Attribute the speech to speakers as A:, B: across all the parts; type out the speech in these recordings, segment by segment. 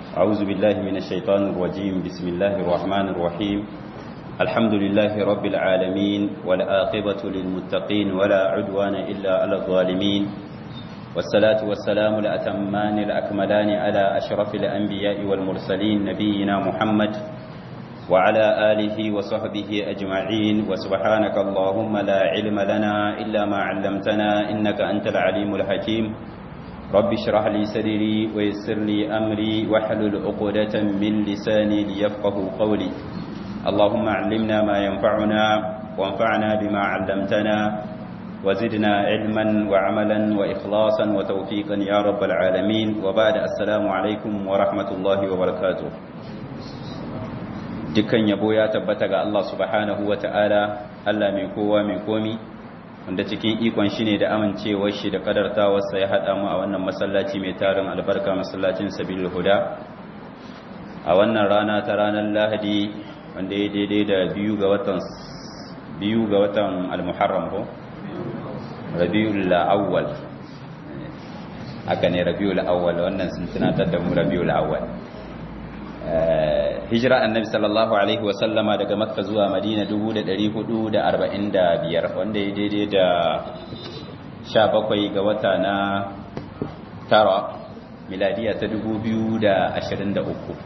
A: أعوذ بالله من الشيطان الرجيم بسم الله الرحمن الرحيم الحمد لله رب العالمين والآقبة للمتقين ولا عدوان إلا على الظالمين والصلاة والسلام الأتمان الأكملان على أشرف الأنبياء والمرسلين نبينا محمد وعلى آله وصحبه أجمعين وسبحانك اللهم لا علم لنا إلا ما علمتنا إنك أنت العليم الحكيم رب اشرح لي صدري ويسر لي أمري واحلل عقدة من لساني ليفقه قولي اللهم علمنا ما ينفعنا وانفعنا بما علمتنا وزدنا علما وعملا وإخلاصا وتوفيقا يا رب العالمين وبعد السلام عليكم ورحمة الله وبركاته dukkan yabo ya tabbata ga Allah subhanahu wa ta'ala Allah mai kowa mai komi wanda cikin ikon shi ne da amincewar shi da kadartawarsa ya haɗa mu a wannan masallaci mai tarin albarka masallacin sabil huda a wannan rana ta ranar lahadi wanda ya daidai da biyu ga watan biyu ga watan al-muharram ko rabiul awwal haka ne rabiul awwal wannan sun tunatar da mu rabiul awwal hijira annabi sallallahu alaihi wasallama daga makka zuwa madina 1445 wanda ya daidai da 17 ga wata na tara miladiya ta 2023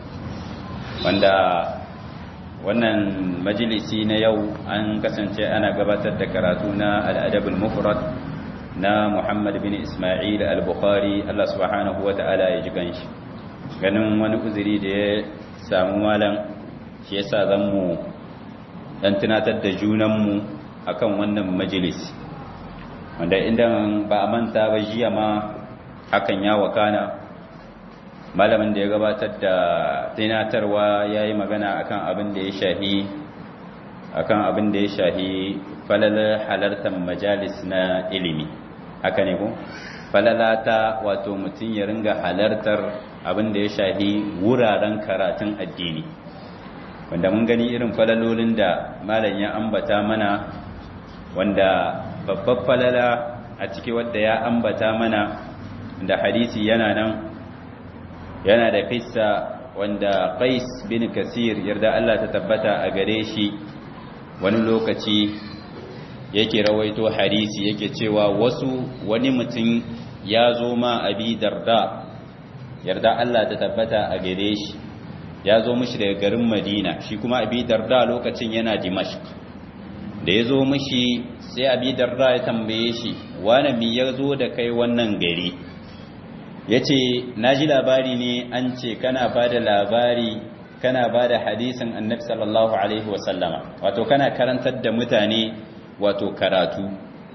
A: wanda wannan majalisi na yau an kasance ana gabatar da karatu na al'adabul mufrad na muhammad bin ismail al-bukhari allah subhanahu wa ta'ala ya ji ganshi ganin wani uzuri da ya samu malam shi yasa zan mu dan tunatar da junanmu akan wannan majalis wanda idan ba a manta ba jiya ma hakan ya wakana malamin da ya gabatar da tunatarwa ya yi magana akan abin da ya shahi akan abin da ya shahi falalar halartar majalis na ilimi haka ne ko falalata wato mutum ya ringa halartar abin da ya shahi wuraren karatun addini wanda mun gani irin falalolin da malam ya ambata mana wanda babbar falala a ciki wadda ya ambata mana da hadisi yana nan yana da fissa wanda qais bin kasir yarda Allah ta tabbata a gare shi wani lokaci yake rawaito hadisi yake cewa wasu wani mutum ya zo ma abi darda yarda Allah ta tabbata a gare shi ya zo mishi daga garin Madina shi kuma Abi Darda lokacin yana Dimashq da ya zo mishi sai Abi Darda ya tambaye shi wani mi ya zo da kai wannan gari yace naji labari ne an ce kana bada labari kana bada hadisin Annabi sallallahu alaihi wasallama wato kana karantar da mutane wato karatu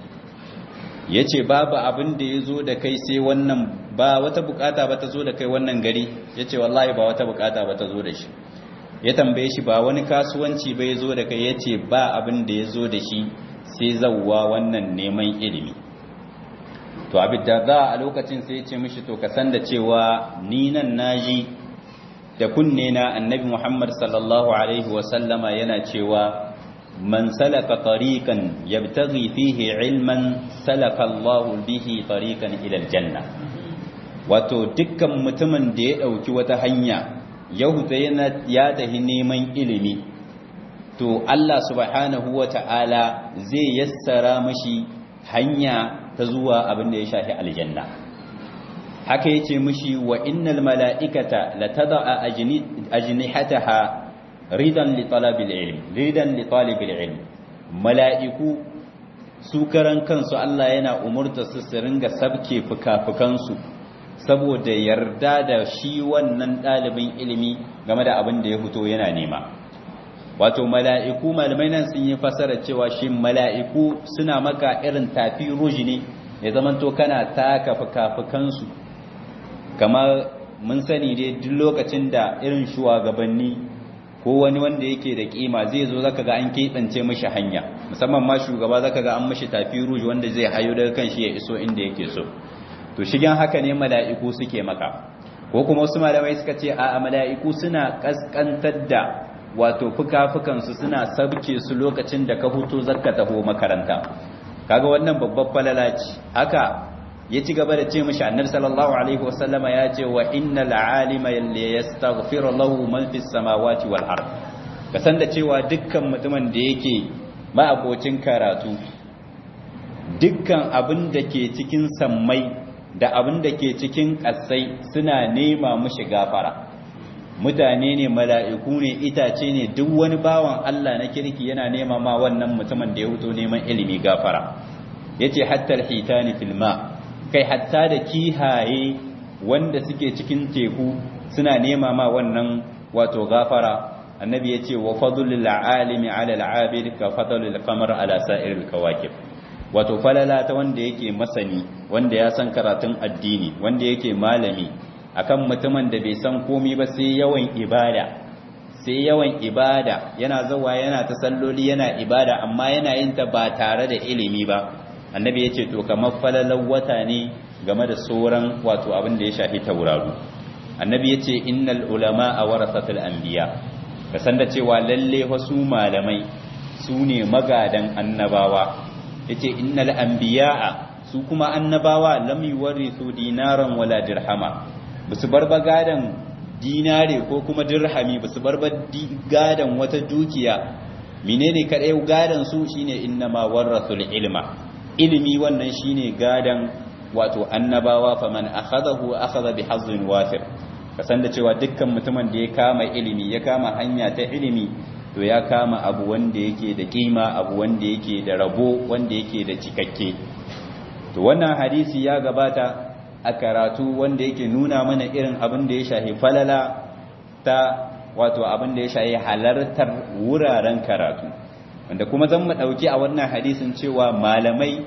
A: ya ce babu abin da ya zo da kai sai wannan ba wata bukata ba ta zo da kai wannan gari ya ce wallahi ba wata bukata ba ta zo da shi ya tambaye shi ba wani kasuwanci ba ya zo da kai ya ce ba abin da ya zo da shi sai zauwa wannan neman ilimi to abin da za a lokacin sai ya ce mishi to ka san da cewa ni nan naji da kunne na annabi muhammad sallallahu alaihi wasallama yana cewa من سلك طريقا يبتغي فيه علما سلك الله به طريقا إلى الجنة wato dukkan mutumin da ya ɗauki wata hanya yahuda yana ya tafi neman ilimi to Allah subhanahu wa ta'ala zai yassara mashi hanya ta zuwa abin da ya shafi aljanna haka yace mashi wa innal mala'ikata latada'a ajnihataha ridan li talabil ilm ridan li talibil ilm mala'iku su karan kansu Allah yana umurta su su ringa sabke fukafukansu saboda yarda da shi wannan ɗalibin ilimi game da abin da ya fito yana nema wato mala'iku malamai nan sun yi fasara cewa shi mala'iku suna maka irin tafi ruji ne ya zamanto kana taka fukafukansu kamar mun sani dai duk lokacin da irin shugabanni ko wani wanda yake da kima zai zo zaka ga an keɓance mishi hanya musamman ma shugaba zaka ga an mishi tafi rouge wanda zai hayo daga kan shi ya iso inda yake so to shigen haka ne mala'iku suke maka ko kuma wasu malamai suka ce a mala'iku suna kaskantar da wato fuka-fukan su suna sabke su lokacin da ka huto zakka taho makaranta kaga wannan babbar falala ce haka ya ci gaba da ce mishi annabi sallallahu alaihi wasallama ya ce wa innal alima yastaghfiru lahu man fis samawati wal ard ka san da cewa dukkan mutumin da yake ma'abocin karatu dukkan abin da ke cikin sammai da abin da ke cikin ƙasai suna nema mushi gafara mutane ne mala'iku ne itace ne duk wani bawan Allah na kirki yana nema ma wannan mutumin da ya huto neman ilimi gafara yace hatta alhitani fil ma kai hatta da kihaye wanda suke cikin teku suna nema ma wannan wato gafara annabi yace wa fadlul alimi ala alabid ka fadlul qamar ala sa'iril kawakib wato falala ta wanda yake masani wanda ya san karatun addini wanda yake malami akan mutumin da bai san komai ba sai yawan ibada sai yawan ibada yana zawa yana ta salloli yana ibada amma yana yin ta ba tare da ilimi ba annabi ya ce to kamar falalar wata ne game da sauran wato abin da ya shafi tauraro annabi ya ce innal ulama a warasatul anbiya ka san da cewa lalle wasu malamai su ne magadan annabawa yace innal anbiya'a su kuma annabawa lam yuwarithu dinaran wala dirhama basu bar gadan dinare ko kuma dirhami basu bar gadan wata dukiya menene kadai gadan su shine innama warathul ilma ilimi wannan shine gadan wato annabawa faman akhadahu akhadha bihazzin wafir kasan da cewa dukkan mutumin da ya kama ilimi ya kama hanya ta ilimi to ya kama abu wanda yake da kima abu wanda yake da rabo wanda yake da cikakke to wannan hadisi ya gabata a karatu wanda yake nuna mana irin abin da ya shahi falala ta wato abin da ya shahi halartar wuraren karatu wanda kuma zan mu dauki a wannan hadisin cewa malamai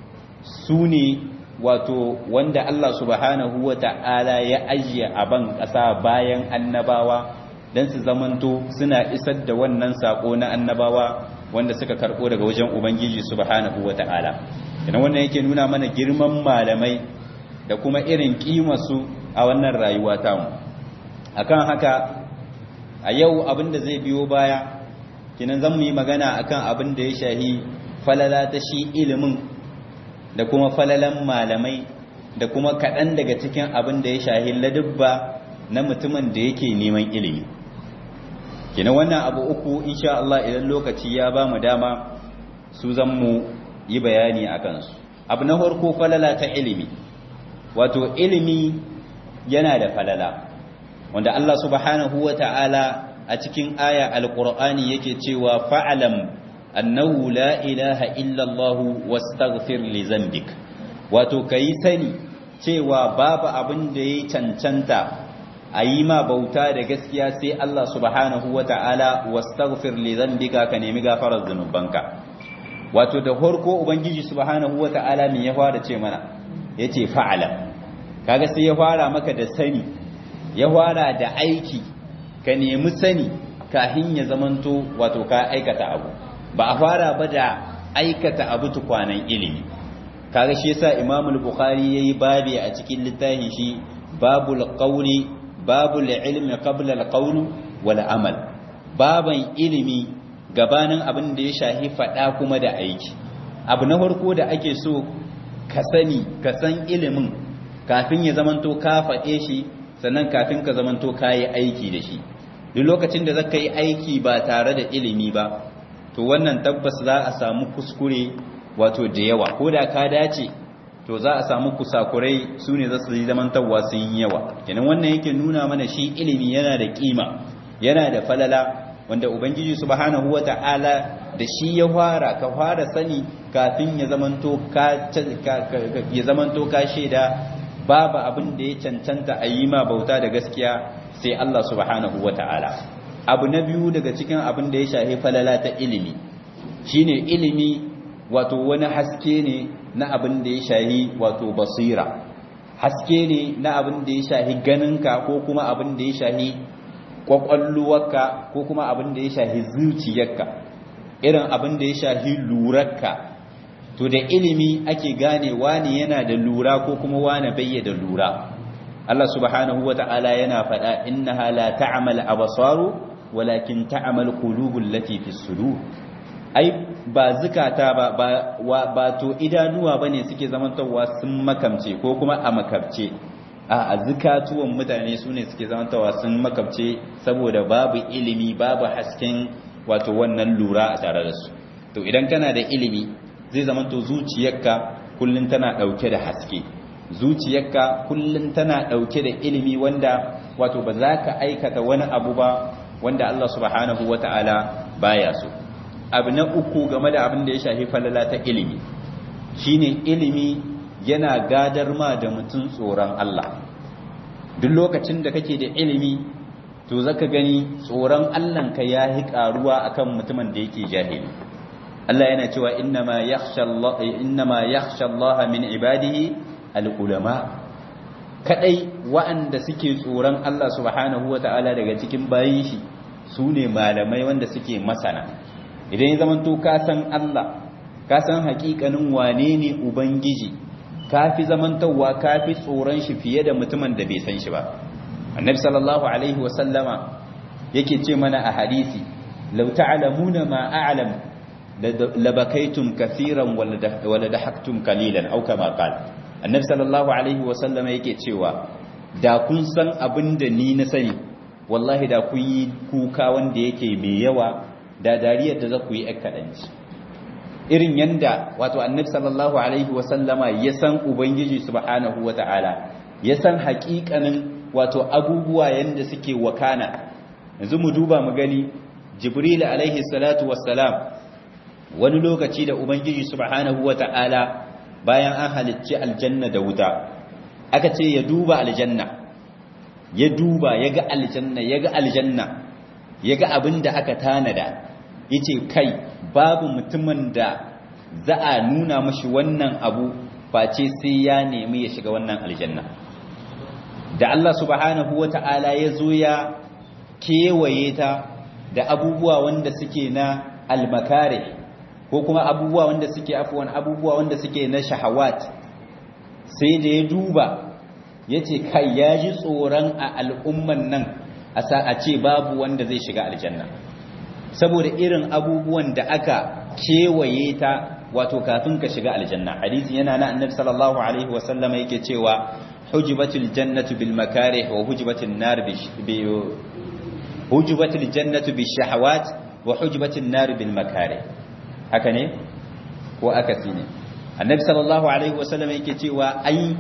A: su ne wato wanda Allah subhanahu wata'ala ya ajiye a ban ƙasa bayan annabawa don su zamanto suna isar da wannan sako na annabawa wanda suka karɓo daga wajen ubangiji subhanahu wata'ala idan wannan yake nuna mana girman malamai da kuma irin kimarsu a wannan rayuwa tamu akan haka a yau abin da zai biyo baya kinan zan mu yi magana akan abin da ya shahi falala ta shi ilimin da kuma falalan malamai da kuma kaɗan daga cikin abin da ya shahi ladubba na mutumin da yake neman ilimi kina wannan abu uku insha Allah idan lokaci ya ba mu dama su zan mu yi bayani a kansu abu na farko falala ta ilimi wato ilimi yana da falala wanda Allah subhanahu wa ta'ala a cikin aya alqur'ani yake cewa fa'alam annahu la ilaha illa Allah wastaghfir li zambik wato kai sani cewa babu abin da yayi cancanta a yi ma bauta da gaskiya sai Allah subhanahu wa ta'ala wastaghfir li dhanbika ka nemi gafarar zunubanka wato da horko ubangiji subhanahu wa ta'ala me ya fara ce mana yace fa'ala kaga sai ya fara maka da sani ya fara da aiki ka nemi sani kafin ya zamanto wato ka aikata abu ba a fara ba da aikata abu tukwanan ilimi kaga shi yasa Imam al-Bukhari yayi babi a cikin littafin shi babul qawli babul ilmi qabla al-qawl wal amal baban ilimi gabanin abin da ya shahi fada kuma da aiki abu na farko da ake so ka sani ka san ilimin kafin ya zamanto ka faɗe shi sannan kafin ka zamanto ka yi aiki da shi duk lokacin da zaka yi aiki ba tare da ilimi ba to wannan tabbas za a samu kuskure wato da yawa ko da ka dace to za a samu kusakurai su ne za su yi zamantarwa sun yi yawa kenan wannan yake nuna mana shi ilimi yana da kima yana da falala wanda ubangiji subhanahu wata'ala da shi ya fara ka fara sani kafin ya zamanto ka ya zamanto ka shaida babu abin da ya cancanta a yi ma bauta da gaskiya sai Allah subhanahu wata'ala abu na biyu daga cikin abin da ya shafi falala ta ilimi shine ilimi wato wani haske ne na abin da ya shahi wato basira haske ne na abin da ya shahi ganinka ko kuma abin da ya shahi kwakwalluwarka ko kuma abin da ya shahi zuciyarka irin abin da ya shahi lurarka to da ilimi ake gane wani yana da lura ko kuma wani bayya da lura Allah subhanahu wa ta'ala yana faɗa innaha la ta'mal absaru walakin ta'mal qulubul lati fi sudur ai ba zukata ba ba to idanuwa bane suke zamantawa sun makamce ko kuma a makabce a zukatuwan mutane su ne suke zamantawa sun makabce saboda babu ilimi babu hasken wato wannan lura a tare da su to idan kana da ilimi zai zamanto zuciyarka kullun tana dauke da haske zuciyarka kullun tana dauke da ilimi wanda wato ba za ka aikata wani abu ba wanda Allah subhanahu wata'ala baya so abu na uku game da abin da ya shafi falala ta ilimi shine ilimi yana gadar ma da mutum tsoron Allah duk lokacin da kake da ilimi to zaka gani tsoron Allah ka yahi karuwa akan mutumin da yake jahili Allah yana cewa innama yakhsha Allah innama yakhsha Allah min ibadihi al-ulama kadai wa'anda suke tsoron Allah subhanahu wata'ala daga cikin bayin shi sune malamai wanda suke masana idan ya zamanto ka san Allah ka san hakikanin wane ne ubangiji ka fi zamantowa ka fi tsoron shi fiye da mutumin da bai san shi ba annabi sallallahu alaihi wasallama yake ce mana a hadisi law ta'lamuna ma a'lam labakaitum kathiran wala dahaktum qalilan aw kama qala annabi sallallahu alaihi wasallama yake cewa da kun san abinda ni na sani wallahi da kun yi kuka wanda yake mai yawa da dariyar da za ku yi kaɗanci irin yanda wato annabi sallallahu alaihi wasallama ya san ubangiji subhanahu wata'ala ya san haƙiƙanin wato abubuwa yanda suke wakana yanzu mu duba mu gani jibril alaihi salatu wassalam wani lokaci da ubangiji subhanahu wata'ala bayan an halicci aljanna da wuta aka ce ya duba aljanna ya duba ya ga aljanna ya ga aljanna ya ga abin da aka tanada yace kai babu mutumin da za a nuna mashi wannan abu face sai ya nemi ya shiga wannan aljanna da Allah subhanahu wata'ala ya zo ya kewaye ta da abubuwa wanda suke na almakare ko kuma abubuwa wanda suke afuwan abubuwa wanda suke na shahawat sai da ya duba yace kai ya ji tsoron a al'umman nan a ce babu wanda zai shiga aljanna saboda irin abubuwan da aka kewaye ta wato kafin ka shiga aljanna hadisi yana na annabi sallallahu alaihi wasallama yake cewa hujibatul jannatu bil makarih wa hujibatul nar bi hujibatul jannatu bi shahawat wa hujibatul nar bil makarih haka ne ko akasi ne annabi sallallahu alaihi wasallama yake cewa ai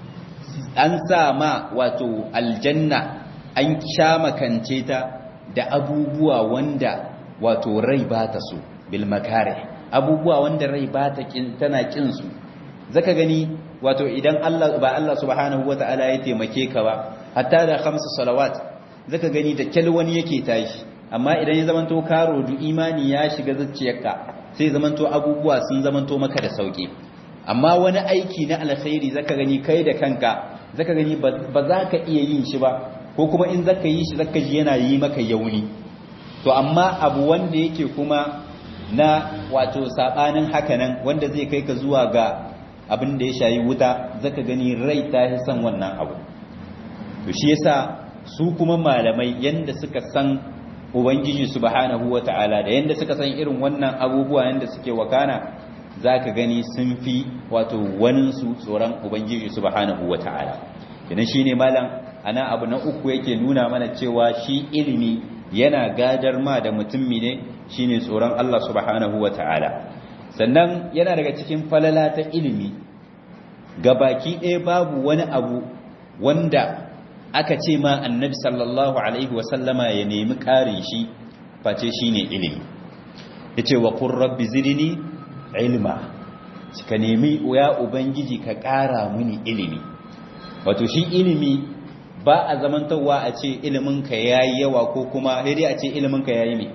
A: an sa ma wato aljanna an sha makance ta da abubuwa wanda wato rai ba ta so bil makare abubuwa wanda rai ba ta kin tana kin su zaka gani wato idan Allah ba Allah subhanahu wataala ya taimake ka ba hatta da khamsu salawat zaka gani da wani yake tashi amma idan ya zamanto karo du imani ya shiga zuciyarka sai zamanto abubuwa sun zamanto maka da sauki amma wani aiki na alkhairi zaka gani kai da kanka zaka gani ba za ka iya yin shi ba ko kuma in zaka yi shi zaka ji yana yi maka yauni to amma abu wanda yake kuma na wato sabanin hakanan wanda zai kai ka zuwa ga abin da ya shayi wuta zaka gani rai ta yi son wannan abu to shi yasa su kuma malamai yanda suka san ubangiji subhanahu wataala da yanda suka san irin wannan abubuwa yanda suke wakana zaka gani sun fi wato waninsu tsoron ubangiji subhanahu wataala kenan shine malam ana abu na uku yake nuna mana cewa shi ilimi yana gadar ma da mutumi ne shine tsoron Allah subhanahu wataala sannan yana daga cikin falala ta ilimi gabaki ɗaya babu wani abu wanda aka ce ma annabi sallallahu alaihi wasallama ya nemi ƙarin shi face shine ilimi yace wa qur rabbi zidni ilma ka nemi ya ubangiji ka ƙara mini ilimi wato shi ilimi ba a zamantarwa a ce iliminka ya yi yawa ko kuma dai a ce iliminka ya yi ne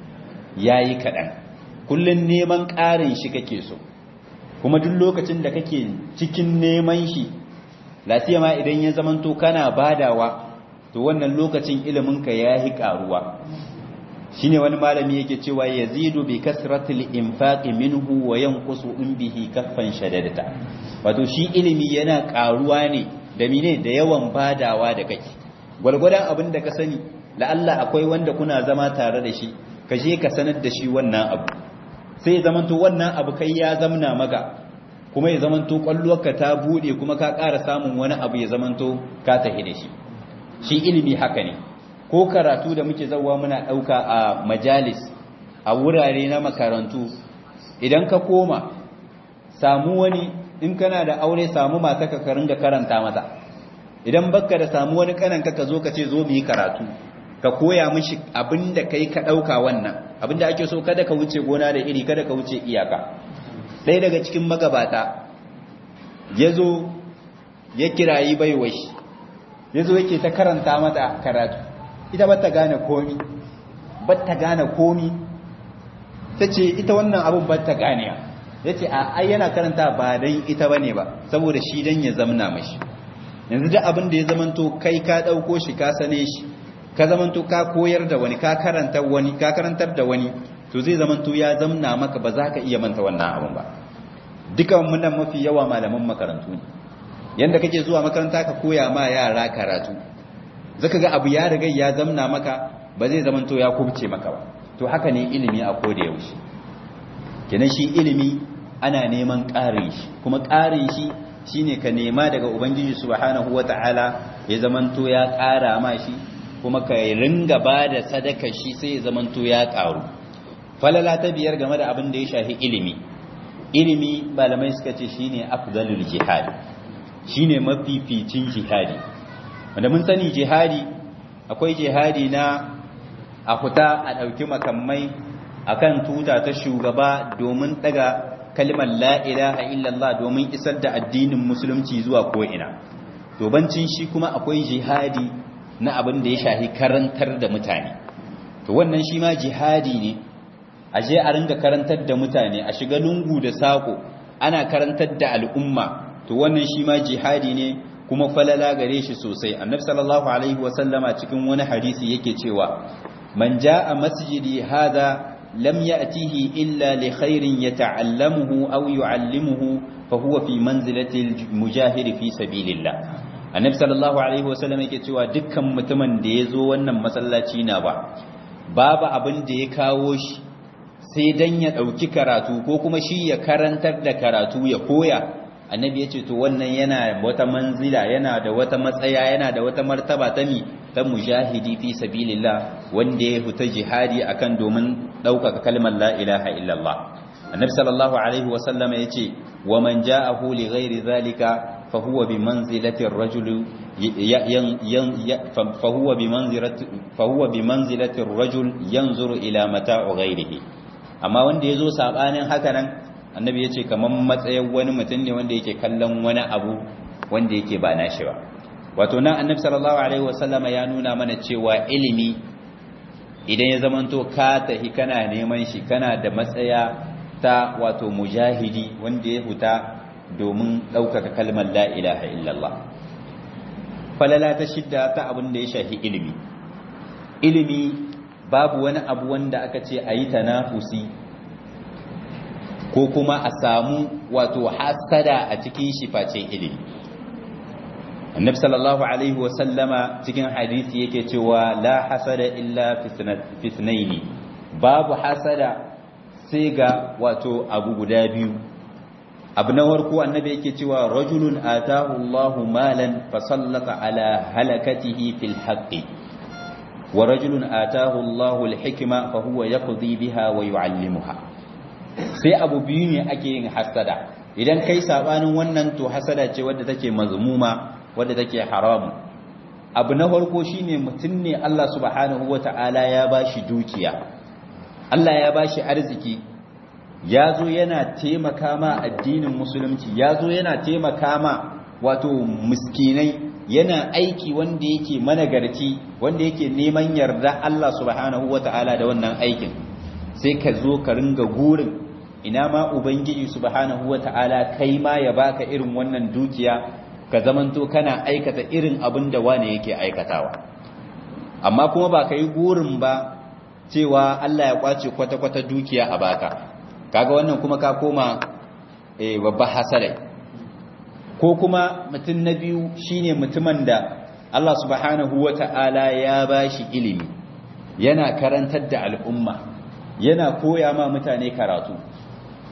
A: ya yi kaɗan kullum neman ƙarin shi kake so kuma duk lokacin da kake cikin neman shi lafiya ma idan ya zamanto kana badawa to wannan lokacin iliminka ya yi ƙaruwa shi ne wani malami yake cewa ya zidu bi kasratul infaqi minhu wa yanqusu in bihi kaffan shadadata wato shi ilimi yana ƙaruwa ne da mine da yawan badawa da kake gwargwadon abin da ka sani la'alla akwai wanda kuna zama tare da shi ka je ka sanar da shi wannan abu sai zamanto wannan abu kai ya zamna maka kuma ya zamanto kwallonka ta bude kuma ka ƙara samun wani abu ya zamanto ka tafi da shi shi ilimi haka ne ko karatu da muke zauwa muna ɗauka a majalis a wurare na makarantu idan ka koma samu wani in kana da aure samu mata ka ringa karanta mata idan baka da samu wani kananka ka zo ka ce zo mu yi karatu ka koya mishi abinda kai ka dauka wannan abinda ake so kada ka wuce gona da iri kada ka wuce iyaka ɗaya daga cikin magabata yazo ya kirayi baiwai yazo yake ta karanta mata karatu ita bata gane komi bata gane komi tace ita wannan abun bata gane yace a ai yana karanta ba dan ita bane ba saboda shi dan ya zamna mashi yanzu da abin da ya zamanto kai ka dauko shi ka sane shi ka zamanto ka koyar da wani ka karanta wani ka karantar da wani to zai zamanto ya zamna maka ba za ka iya manta wannan abin ba dukan mun nan mafi yawa malaman makarantu ne yanda kake zuwa makaranta ka koya ma yara karatu zaka ga abu ya riga ya zamna maka ba zai zamanto ya kubce maka ba to haka ne ilimi a koda yaushe kenan shi ilimi ana neman ƙarin shi kuma ƙarin shi shine ka nema daga ubangiji subhanahu wataala ya zamanto ya ƙara ma shi kuma ka ringa ba da sadaka shi sai ya zamanto ya ƙaru falala ta biyar game da abin da ya shafi ilimi ilimi malamai suka ce shine afdalul jihad shine mafificin jihadi wanda mun sani jihadi akwai jihadi na a fita a ɗauki makamai akan tuta ta shugaba domin daga kalmar la ilaha illallah domin isar da addinin musulunci zuwa ko'ina to bancin shi kuma akwai jihadi na abin da ya shahi karantar da mutane to wannan shi ma jihadi ne a je a ringa karantar da mutane a shiga lungu da sako ana karantar da al'umma to wannan shi ma jihadi ne kuma falala gare shi sosai annabi sallallahu alaihi wasallama cikin wani hadisi yake cewa man jaa masjidi hadha lam ya'tihi illa li khairin yata'allamuhu aw yu'allimuhu fa huwa fi manzilati al-mujahid fi sabilillah annabi sallallahu alaihi wasallam yake cewa dukkan mutumin da yazo wannan masallaci na ba babu abin da ya kawo shi sai dan ya dauki karatu ko kuma shi ya karantar da karatu ya koya annabi ya ce to wannan yana wata manzila yana da wata matsaya yana da wata martaba ta mi ta mujahidi fi sabilillah wanda ya huta jihadi akan domin ɗaukaka kalmar la ilaha illallah annabi sallallahu alaihi wa sallam ya ce wa man ja'ahu li ghairi zalika fa huwa bi manzilati ar-rajul fa huwa bi manzilati fa huwa bi manzilati ar-rajul yanzuru ila mata'u ghairihi amma wanda yazo sabanin haka nan annabi ya ce kamar matsayin wani mutum ne wanda yake kallon wani abu wanda yake ba nashi ba wato nan annabi sallallahu alaihi wasallama ya nuna mana cewa ilimi idan ya zamanto ka tahi kana neman shi kana da matsaya ta wato mujahidi wanda ya huta domin ɗaukaka kalmar la ilaha illallah falala ta shidda ta abin da ya shafi ilimi ilimi babu wani abu wanda aka ce a yi tanafusi ko kuma a samu wato hasada a cikin shi face ilimi annabi sallallahu alaihi wa sallama cikin hadisi yake cewa la hasada illa fitnaini babu hasada sai ga wato abu guda biyu abu na farko annabi yake cewa rajulun atahu Allahu malan fa sallata ala halakatihi fil haqqi wa rajulun atahu Allahu al-hikma fa huwa yaqdi biha wa yu'allimuha sai abu biyu ne ake yin hasada idan kai sabanin wannan to hasada ce wadda take mazmuma wadda take haramu abu na farko shine mutum ne Allah subhanahu wata'ala ya bashi dukiya Allah ya bashi arziki ya zo yana taimaka ma addinin musulunci ya zo yana taimaka ma wato miskinai yana aiki wanda yake managarci wanda yake neman yarda Allah subhanahu wata'ala da wannan aikin sai ka zo ka ringa gurin ina ma ubangiji subhanahu wata'ala kai ma ya baka irin wannan dukiya ka zamanto kana aikata irin abin da wane yake aikatawa amma kuma ba ka yi gurin ba cewa Allah ya kwace kwata-kwata dukiya a baka kaga wannan kuma ka koma eh babba hasare ko kuma mutum na biyu shine mutumin da Allah subhanahu wata'ala ya bashi ilimi yana karantar da al'umma yana koya ma mutane karatu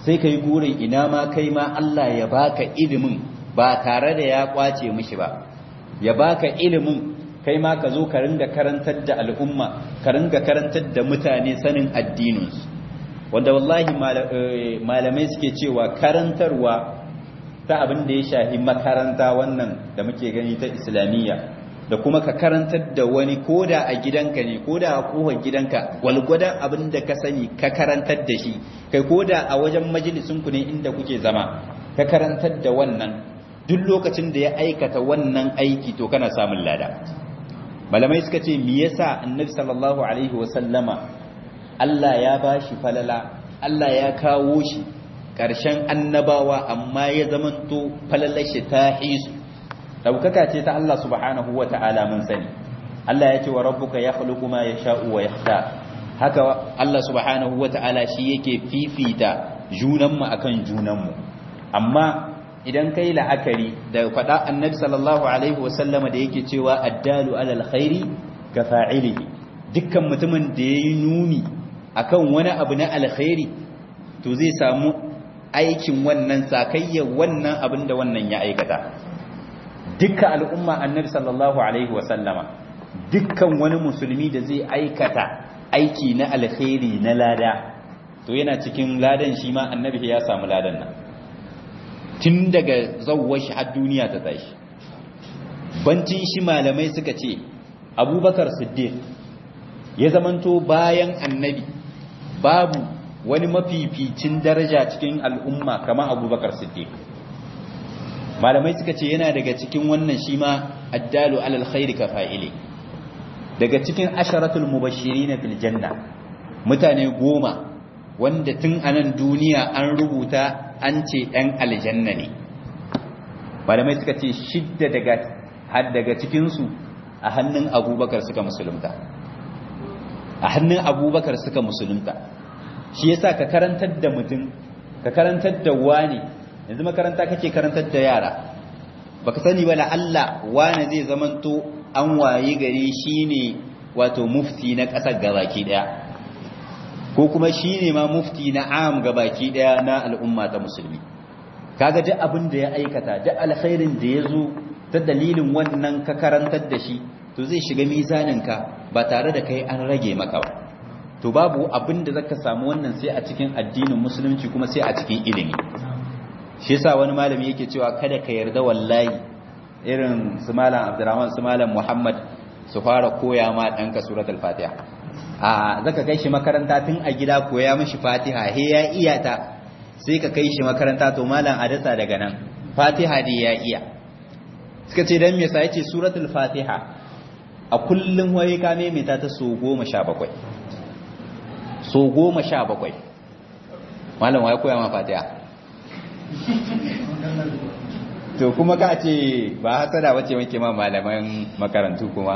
A: sai kai gurin ina ma kai ma Allah ya baka ilimin ba tare da ya kwace mishi ba ya baka ilimin kai ma ka zo ka ringa karantar da al'umma ka ringa karantar da mutane sanin addininsu wanda wallahi malamai suke cewa karantarwa ta abin da ya shahi makaranta wannan da muke gani ta islamiyya da kuma ka karantar da wani koda a gidanka ne koda a kofar gidanka gwalgwadon abin da ka sani ka karantar da shi kai koda a wajen majalisinku ne inda kuke zama ka karantar da wannan duk lokacin da ya aikata wannan aiki to kana samun lada malamai suka ce me yasa annabi sallallahu alaihi wasallama Allah ya bashi falala Allah ya kawo shi ƙarshen annabawa amma ya zamanto falalar shi ta hisu daukaka ce ta Allah subhanahu wata'ala mun sani Allah ya ce wa rabbuka yakhluqu ma yasha'u wa yakhtar haka Allah subhanahu wata'ala shi yake fifita junanmu akan junanmu amma idan kai la'akari da faɗa annabi sallallahu alaihi wasallama da yake cewa addalu alal khairi ka fa'ilihi dukkan mutumin da yayi nuni akan wani abu na alkhairi to zai samu aikin wannan sakayyar wannan abin da wannan ya aikata dukkan al'umma annabi sallallahu alaihi wasallama dukkan wani musulmi da zai aikata aiki na alkhairi na lada to yana cikin ladan shi ma annabi ya samu ladan nan tun daga zawwar shi har duniya ta tashi bancin shi malamai suka ce abubakar siddiq ya zamanto bayan annabi babu wani mafificin daraja cikin al'umma kamar abubakar siddiq malamai suka ce yana daga cikin wannan shi ma addalu alal khairi ka fa'ile daga cikin asharatul mubashirin fil janna mutane goma wanda tun anan duniya an rubuta an ce ɗan aljanna ne malamai suka ce shidda daga har daga cikinsu a hannun abubakar suka musulunta a hannun abubakar suka musulunta shi yasa ka karantar da mutum ka karantar da wani yanzu makaranta kake karantar da yara baka sani ba Allah wani zai zamanto an waye gari shine wato mufti na ƙasar gabaki daya ko kuma shine ma mufti na am gabaki daya na al'umma ta musulmi kaga duk abin da ya aikata duk alkhairin da ya zo ta dalilin wannan ka karantar da shi to zai shiga mizaninka ba tare da kai an rage maka ba to babu abin da zaka samu wannan sai a cikin addinin musulunci kuma sai a cikin ilimi shi yasa wani malami yake cewa kada ka yarda wallahi irin su malam Abdurrahman su malam Muhammad su fara koya ma danka suratul Fatiha a zaka kai shi makaranta tun a gida koya mishi Fatiha he ya iya ta sai ka kai shi makaranta to malam a dasa daga nan Fatiha dai ya iya suka ce dan me yasa yace suratul Fatiha a kullum waye ka maimaita ta so 17 so 17 malam waye koya ma Fatiha to kuma ka ce ba hasada wace muke ma malaman makarantu kuma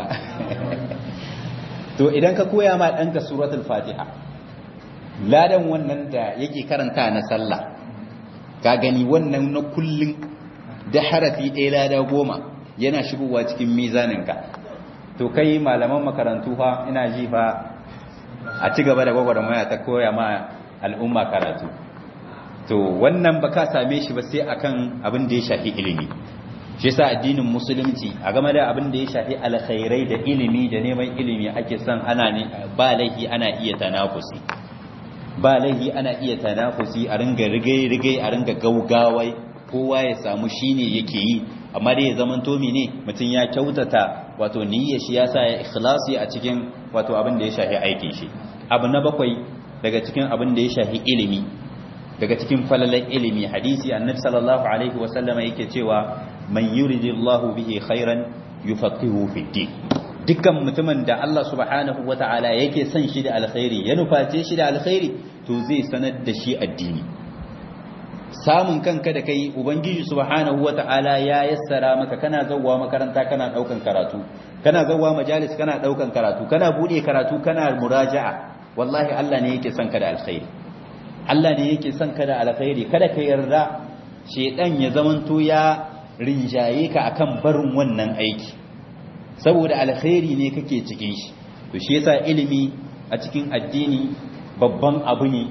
A: to idan ka koya ma ɗanka suratul fatiha ladan wannan da yake karanta na sallah ka gani wannan na kullum da harafi ɗaya lada goma yana shigowa cikin mizaninka to kai malaman makarantu fa ina ji fa a ci gaba da gwagwarmaya ta koya ma al'umma karatu to wannan ba ka same shi ba sai akan abin da ya shafi ilimi shi yasa addinin musulunci a game da abin da ya shafi alkhairai da ilimi da neman ilimi ake son ana ne ba laifi ana iya tanafusi ba laifi ana iya tanafusi a ringa rigai-rigai a ringa gaugawai kowa ya samu shine yake yi amma dai ya zaman to ne mutum ya kyautata wato niyyar shi yasa ya ikhlasi a cikin wato abin da ya shafi aikin shi abu na bakwai daga cikin abin da ya shafi ilimi daga cikin falalan ilimi hadisi annabi sallallahu alaihi wasallama yake cewa man yuridillahu bihi khairan yufaqihu fi din dukkan mutumin da Allah subhanahu wataala yake son shi da alkhairi ya nuface shi da alkhairi to zai sanar da shi addini samun kanka da kai ubangiji subhanahu wataala ya yassara maka kana zawwa makaranta kana daukan karatu kana zawwa majalis kana daukan karatu kana bude karatu kana muraja'a wallahi Allah ne yake son ka da alkhairi Allah ne yake son ka da alkhairi kada ka yarda shedan ya zamanto ya rinjaye ka akan barin wannan aiki saboda alkhairi ne kake cikin shi to shi yasa ilimi a cikin addini babban abu ne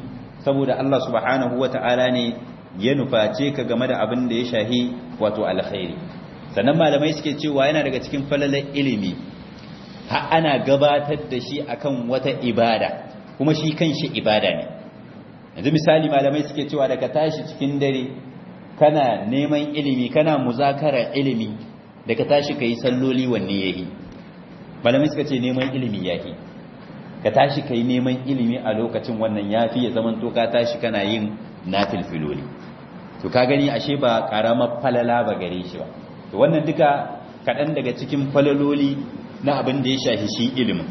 A: saboda Allah subhanahu wata'ala ne ya nuface ka game da abin da ya shahi wato alkhairi sannan malamai suke cewa yana daga cikin falalar ilimi har ana gabatar da shi akan wata ibada kuma shi kanshi ibada ne yanzu misali malamai suke cewa daga tashi cikin dare kana neman ilimi kana muzakara ilimi daga tashi kai salloli wanne yayi malamai suka ce neman ilimi yayi ka tashi kai neman ilimi a lokacin wannan yafi ya zaman to ka tashi kana yin nafil filoli to ka gani ashe ba karamar falala ba gare shi ba to wannan duka kaɗan daga cikin falaloli na abin da ya shafi shi ilimin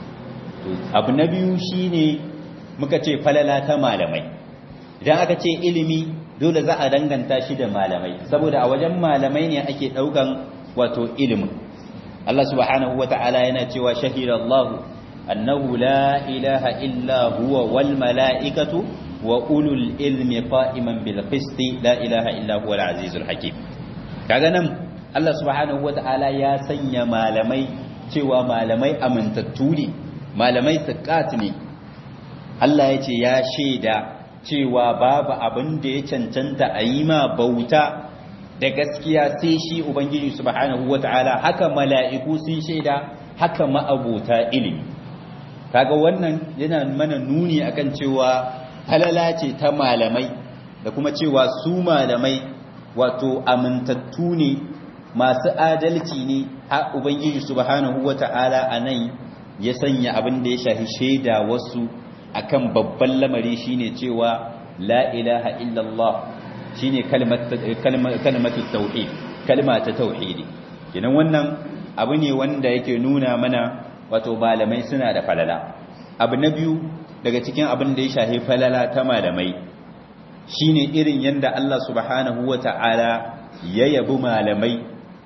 A: abu na biyu shine muka ce falala ta malamai idan aka ce ilimi dole za a danganta shi da malamai saboda a wajen malamai ne ake ɗaukan wato ilimin Allah subhanahu wa ta'ala yana cewa shahidallahu annahu la ilaha illa huwa wal mala'ikatu wa ulul ilmi qa'iman bil qisti la ilaha illa huwa al azizul hakim kaga nan Allah subhanahu wa ta'ala ya sanya malamai cewa malamai amintattu ne malamai siqat ne Allah ya ce ya shaida cewa babu abin da ya cancanta a yi ma bauta da gaskiya sai shi Ubangiji subhanahu wata'ala haka mala'iku sun shaida haka ma'abota ilimi kaga wannan yana mana nuni akan cewa halala ce ta malamai da kuma cewa su malamai wato amintattu ne masu adalci ne har Ubangiji subhanahu wata'ala a nan ya sanya abin da ya shafi shaida wasu akan babban lamari shine cewa la ilaha illallah shine kalmatu tauhid kalma ta tauhidi kenan wannan abu ne wanda yake nuna mana wato malamai suna da falala abu na biyu daga cikin abin da ya shafi falala ta malamai shine irin yanda Allah subhanahu wata'ala ya yabi malamai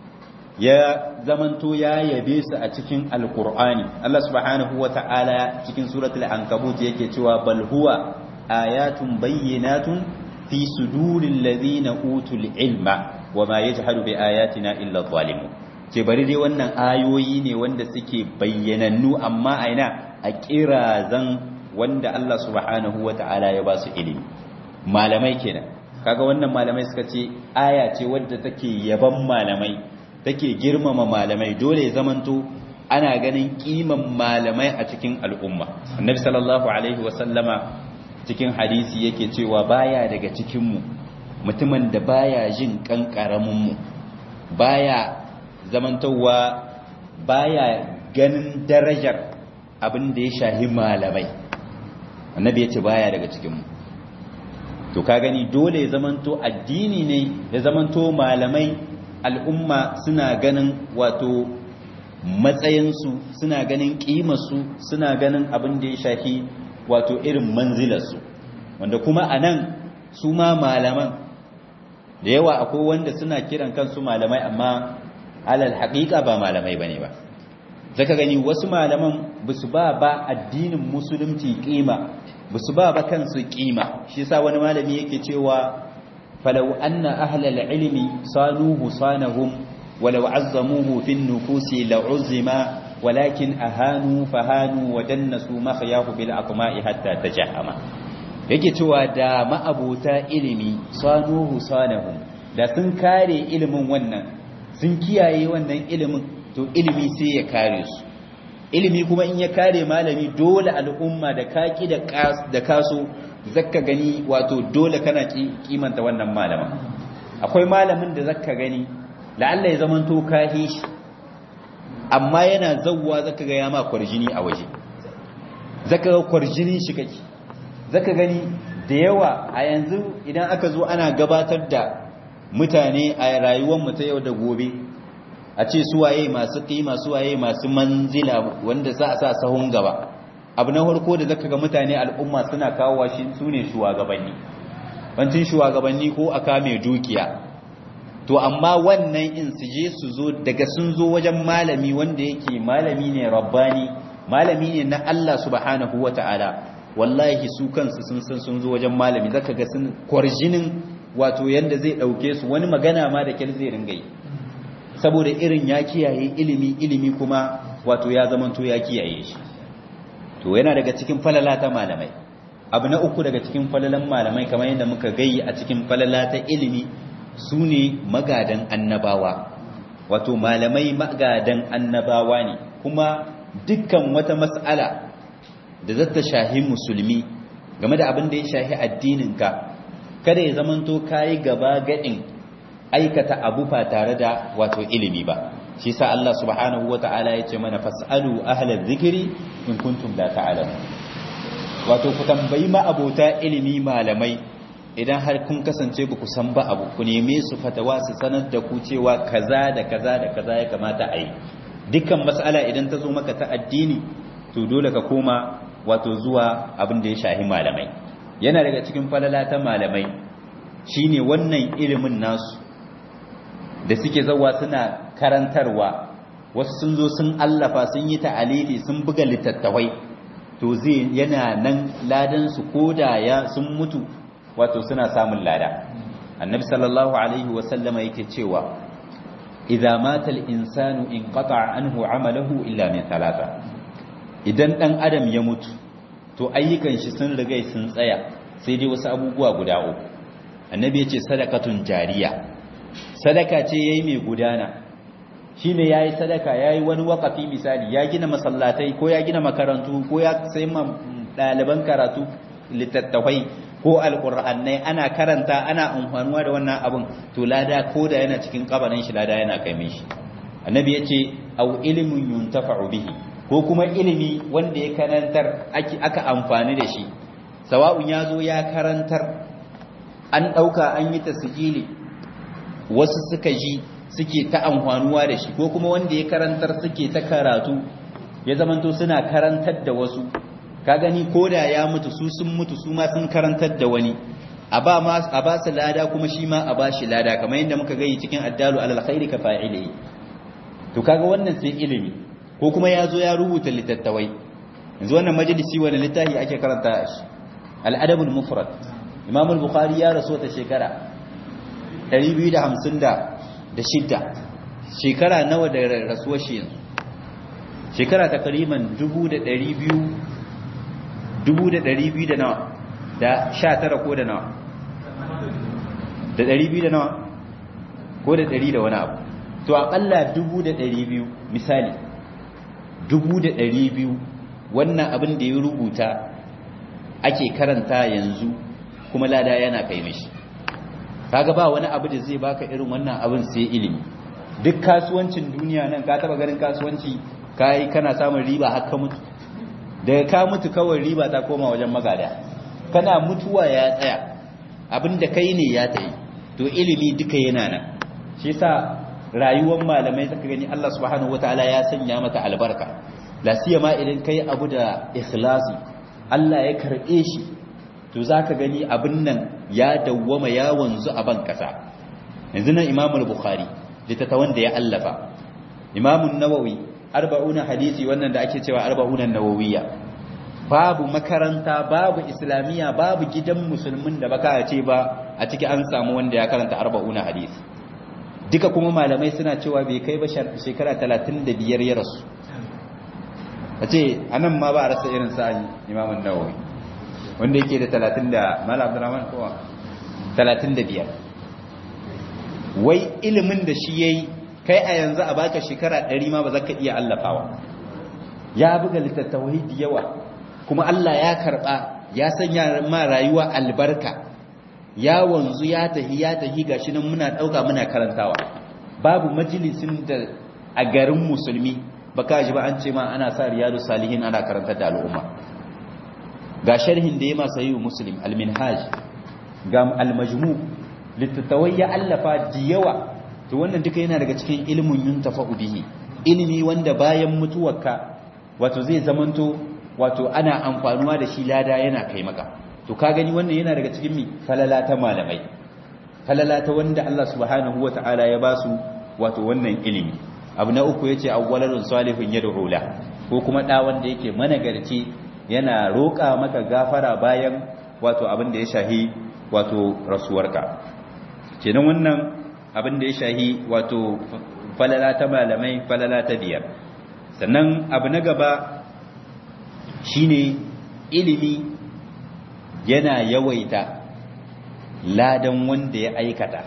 A: ya zamanto ya yabe su a cikin alkur'ani Allah subhanahu wata'ala cikin suratul ankabut yake cewa bal huwa ayatun bayyinatun fi suduril ladina utul ilma wama yajhadu bi ayatina illa zalimun ce bari dai wannan ayoyi ne wanda suke bayyanannu amma aina a kirazan wanda Allah subhanahu wata'ala ya ba su ilimi malamai kenan kaga wannan malamai suka ce aya ce wadda take yaban malamai take girmama malamai dole zamanto ana ganin kiman malamai a cikin al'umma annabi sallallahu alaihi wasallama cikin hadisi yake cewa baya daga cikinmu mutumin da baya jin kankaraminmu baya zamantowa baya ganin darajar abin da ya shahi malamai annabi ya ce baya daga cikinmu to ka gani dole ya zamanto addini ne ya zamanto malamai al'umma suna ganin wato matsayinsu suna ganin ƙimarsu suna ganin abin da ya shafi wato irin manzilarsu wanda kuma a nan su ma malaman da yawa akwai wanda suna kiran kansu malamai amma alal haƙiƙa ba malamai ba ne ba zaka gani wasu malaman ba su ba ba addinin musulunci ƙima ba su ba ba kansu ƙima shi sa wani malami yake cewa falau anna ahlal ilmi sanuhu sanahum walau azzamuhu fin nufusi la'uzima walakin ahanu fahanu wa dannasu makhyahu bil aqma'i hatta tajahama yake cewa da ma'abota ilimi sanuhu sanahum da sun kare ilimin wannan sun kiyaye wannan ilimin to ilimi sai ya kare su ilimi kuma in ya kare malami dole al'umma da kaki da da kaso zakka gani wato dole kana kimanta wannan malaman akwai malamin da zakka gani la'alla ya zamanto kahi shi amma yana zawwa zaka ga ya ma kwarjini a waje zaka ga kwarjinin shi kake zaka gani da yawa a yanzu idan aka zo ana gabatar da mutane a rayuwar mu ta yau da gobe a ce suwaye masu kima suwaye masu manzila wanda za a sa sahun gaba abu na farko da zaka ga mutane al'umma suna kawo shi sune shugabanni bancin shugabanni ko aka mai dukiya to amma wannan in su je su zo daga sun zo wajen malami wanda yake malami ne rabbani malami ne na Allah subhanahu wata'ala wallahi su kansu sun san sun zo wajen malami zaka ga sun kwarjinin wato yanda zai dauke su wani magana ma da kyal zai ringa yi saboda irin ya kiyaye ilimi ilimi kuma wato ya zamanto ya kiyaye shi to yana daga cikin falala ta malamai abu na uku daga cikin falalan malamai kamar yadda muka gayi a cikin falala ta ilimi su ne magadan annabawa wato malamai magadan annabawa ne kuma dukkan wata mas'ala da zata shahi musulmi game da abin da ya shahi addininka kada ya zamanto kayi gaba gadin aikata abu ba tare da wato ilimi ba shi sa Allah subhanahu wata'ala ya ce mana fas'alu ahlal zikri in kuntum la ta'lamun wato ku tambayi ma abota ilimi malamai idan har kun kasance ba ku san ba abu ku neme su fatawa su sanar da ku cewa kaza da kaza da kaza ya kamata a yi dukkan mas'ala idan ta zo maka ta addini to dole ka koma wato zuwa abin da ya shahi malamai yana daga cikin falala ta malamai shine wannan ilimin nasu da suke zawa suna karantarwa wasu sun zo sun allafa sun yi ta'alili sun buga littattafai to zai yana nan ladan su koda ya sun mutu wato suna samun lada annabi sallallahu alaihi wasallama yake cewa idza mata al-insanu inqata'a anhu 'amaluhu illa min thalatha idan dan adam ya mutu to ayyukan shi sun riga sun tsaya sai dai wasu abubuwa guda uku annabi yace sadakatun jariya sadaka ce yayi mai gudana shine yayi sadaka yayi wani waqafi misali ya gina masallatai ko ya gina makarantu ko ya sai ma daliban karatu littattafai ko alqur'anai ana karanta ana amfanuwa da wannan abun to lada ko da yana cikin kabarin shi lada yana kai mishi annabi yace au ilmun yuntafa'u bihi ko kuma ilimi wanda ya karantar aka amfani da shi sawa'un ya zo ya karantar an ɗauka an yi tasijili wasu suka ji suke ta amfanuwa da shi ko kuma wanda ya karantar suke ta karatu ya zamanto suna karantar da wasu ka gani ko da ya mutu su sun mutu su ma sun karantar da wani a ba su lada kuma shi ma a ba shi lada kamar yadda muka gani cikin addalu alal khairi ka fa'ili to kaga wannan sai ilimi ko kuma ya zo ya rubuta littattawai yanzu wannan majalisi wani littafi ake karanta shi al'adabul mufrad imam al-bukhari ya rasu ta shekara 256 shekara nawa da rasuwar shi yanzu shekara takriban 2200 2200 da nawa da 19 ko da nawa da 200 da nawa ko da 100 da wani abu to akalla 2200 misali dubu da ɗari biyu wannan abin da ya rubuta ake karanta yanzu kuma lada yana kai mishi kaga ba wani abu da zai baka irin wannan abin sai ilimi duk kasuwancin duniya nan ka taba ganin kasuwanci kai kana samun riba har ka mutu daga ka mutu kawai riba ta koma wajen magada kana mutuwa ya tsaya abin da kai ne ya tayi to ilimi duka yana nan shi yasa rayuwar malamai zaka gani Allah subhanahu wataala ya sanya mata albarka la siyama idan kai abu da ikhlasi Allah ya karbe shi to zaka gani abin nan ya dawwama ya wanzu a ban kasa yanzu nan Imam al-Bukhari litattawan da ya allafa Imam an-Nawawi 40 hadisi wannan da ake cewa 40 an-nawawiyya babu makaranta babu islamiya babu gidan musulmin da baka ce ba a ciki an samu wanda ya karanta 40 hadisi duka kuma malamai suna cewa bai kai ba shekara 35 ya rasu a ce anan ma ba a rasa irin sa'ayi imamun nawawi wanda yake da 30 da malam abdurrahman kowa 35 wai ilimin da shi yayi kai a yanzu a baka shekara 100 ma ba za ka iya allafawa ya buga littattafai da yawa kuma Allah ya karba ya sanya ma rayuwa albarka ya wanzu ya tahi ya tahi gashi nan muna dauka muna karantawa babu majalisin da a garin musulmi baka ji ba an ce ma ana sa riyadu salihin ana karantar da al'umma ga sharhin da ya masa yi muslim al-minhaj ga al-majmu littattawai ya allafa da yawa to wannan duka yana daga cikin ilimin yuntafa'u bihi ilimi wanda bayan mutuwarka wato zai zamanto wato ana amfanuwa da shi lada yana kai maka to ka gani wannan yana daga cikin mi falala ta malamai falala ta wanda Allah subhanahu wata'ala ya ba su wato wannan ilimi abu na uku yace awwalarun salihun yad'u la ko kuma da wanda yake managarci yana roƙa maka gafara bayan wato abin da ya shahi wato rasuwarka kenan wannan abin da ya shahi wato falala ta malamai falala ta biyar sannan abu na gaba shine ilimi yana yawaita ladan wanda ya aikata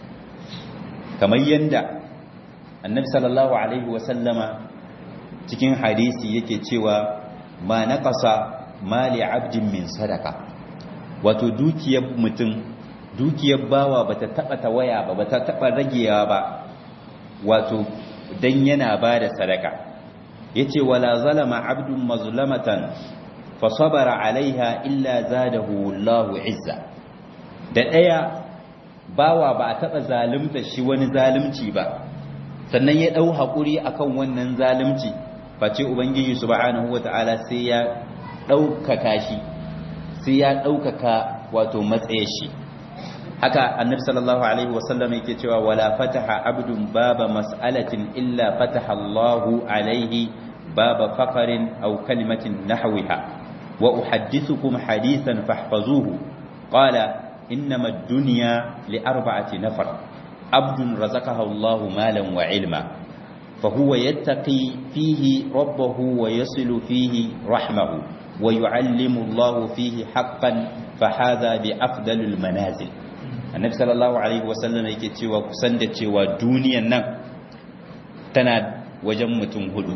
A: kamar yanda annabi sallallahu alaihi wasallama cikin hadisi yake cewa ma naqasa mali abdin min sadaka wato dukiyar mutum dukiyar bawa bata taba tawaya ba bata taba ragewa ba wato dan yana bada sadaka yace wala zalama abdun mazlamatan fa sabara alaiha illa zadahu Allahu izza da daya bawa ba a taba zalunta shi wani zalunci ba sannan ya dau hakuri akan wannan zalunci face ubangiji subhanahu wataala sai ya daukaka shi sai ya daukaka wato matsayin shi haka annabi sallallahu alaihi wasallam yake cewa wala fataha abdun baba mas'alatin illa fataha Allahu alaihi baba faqarin aw kalimatin nahwiha wa uhaddithukum hadithan fahfazuhu qala innama ad-dunya li arba'ati nafar abdun razaqahu Allahu malan wa ilma فهو يتقي فيه ربه ويصل فيه رحمه ويعلم الله فيه حقا فهذا بأفضل المنازل annabi sallallahu alaihi wasallam yake cewa kusan da cewa duniyan nan tana wajen mutum hudu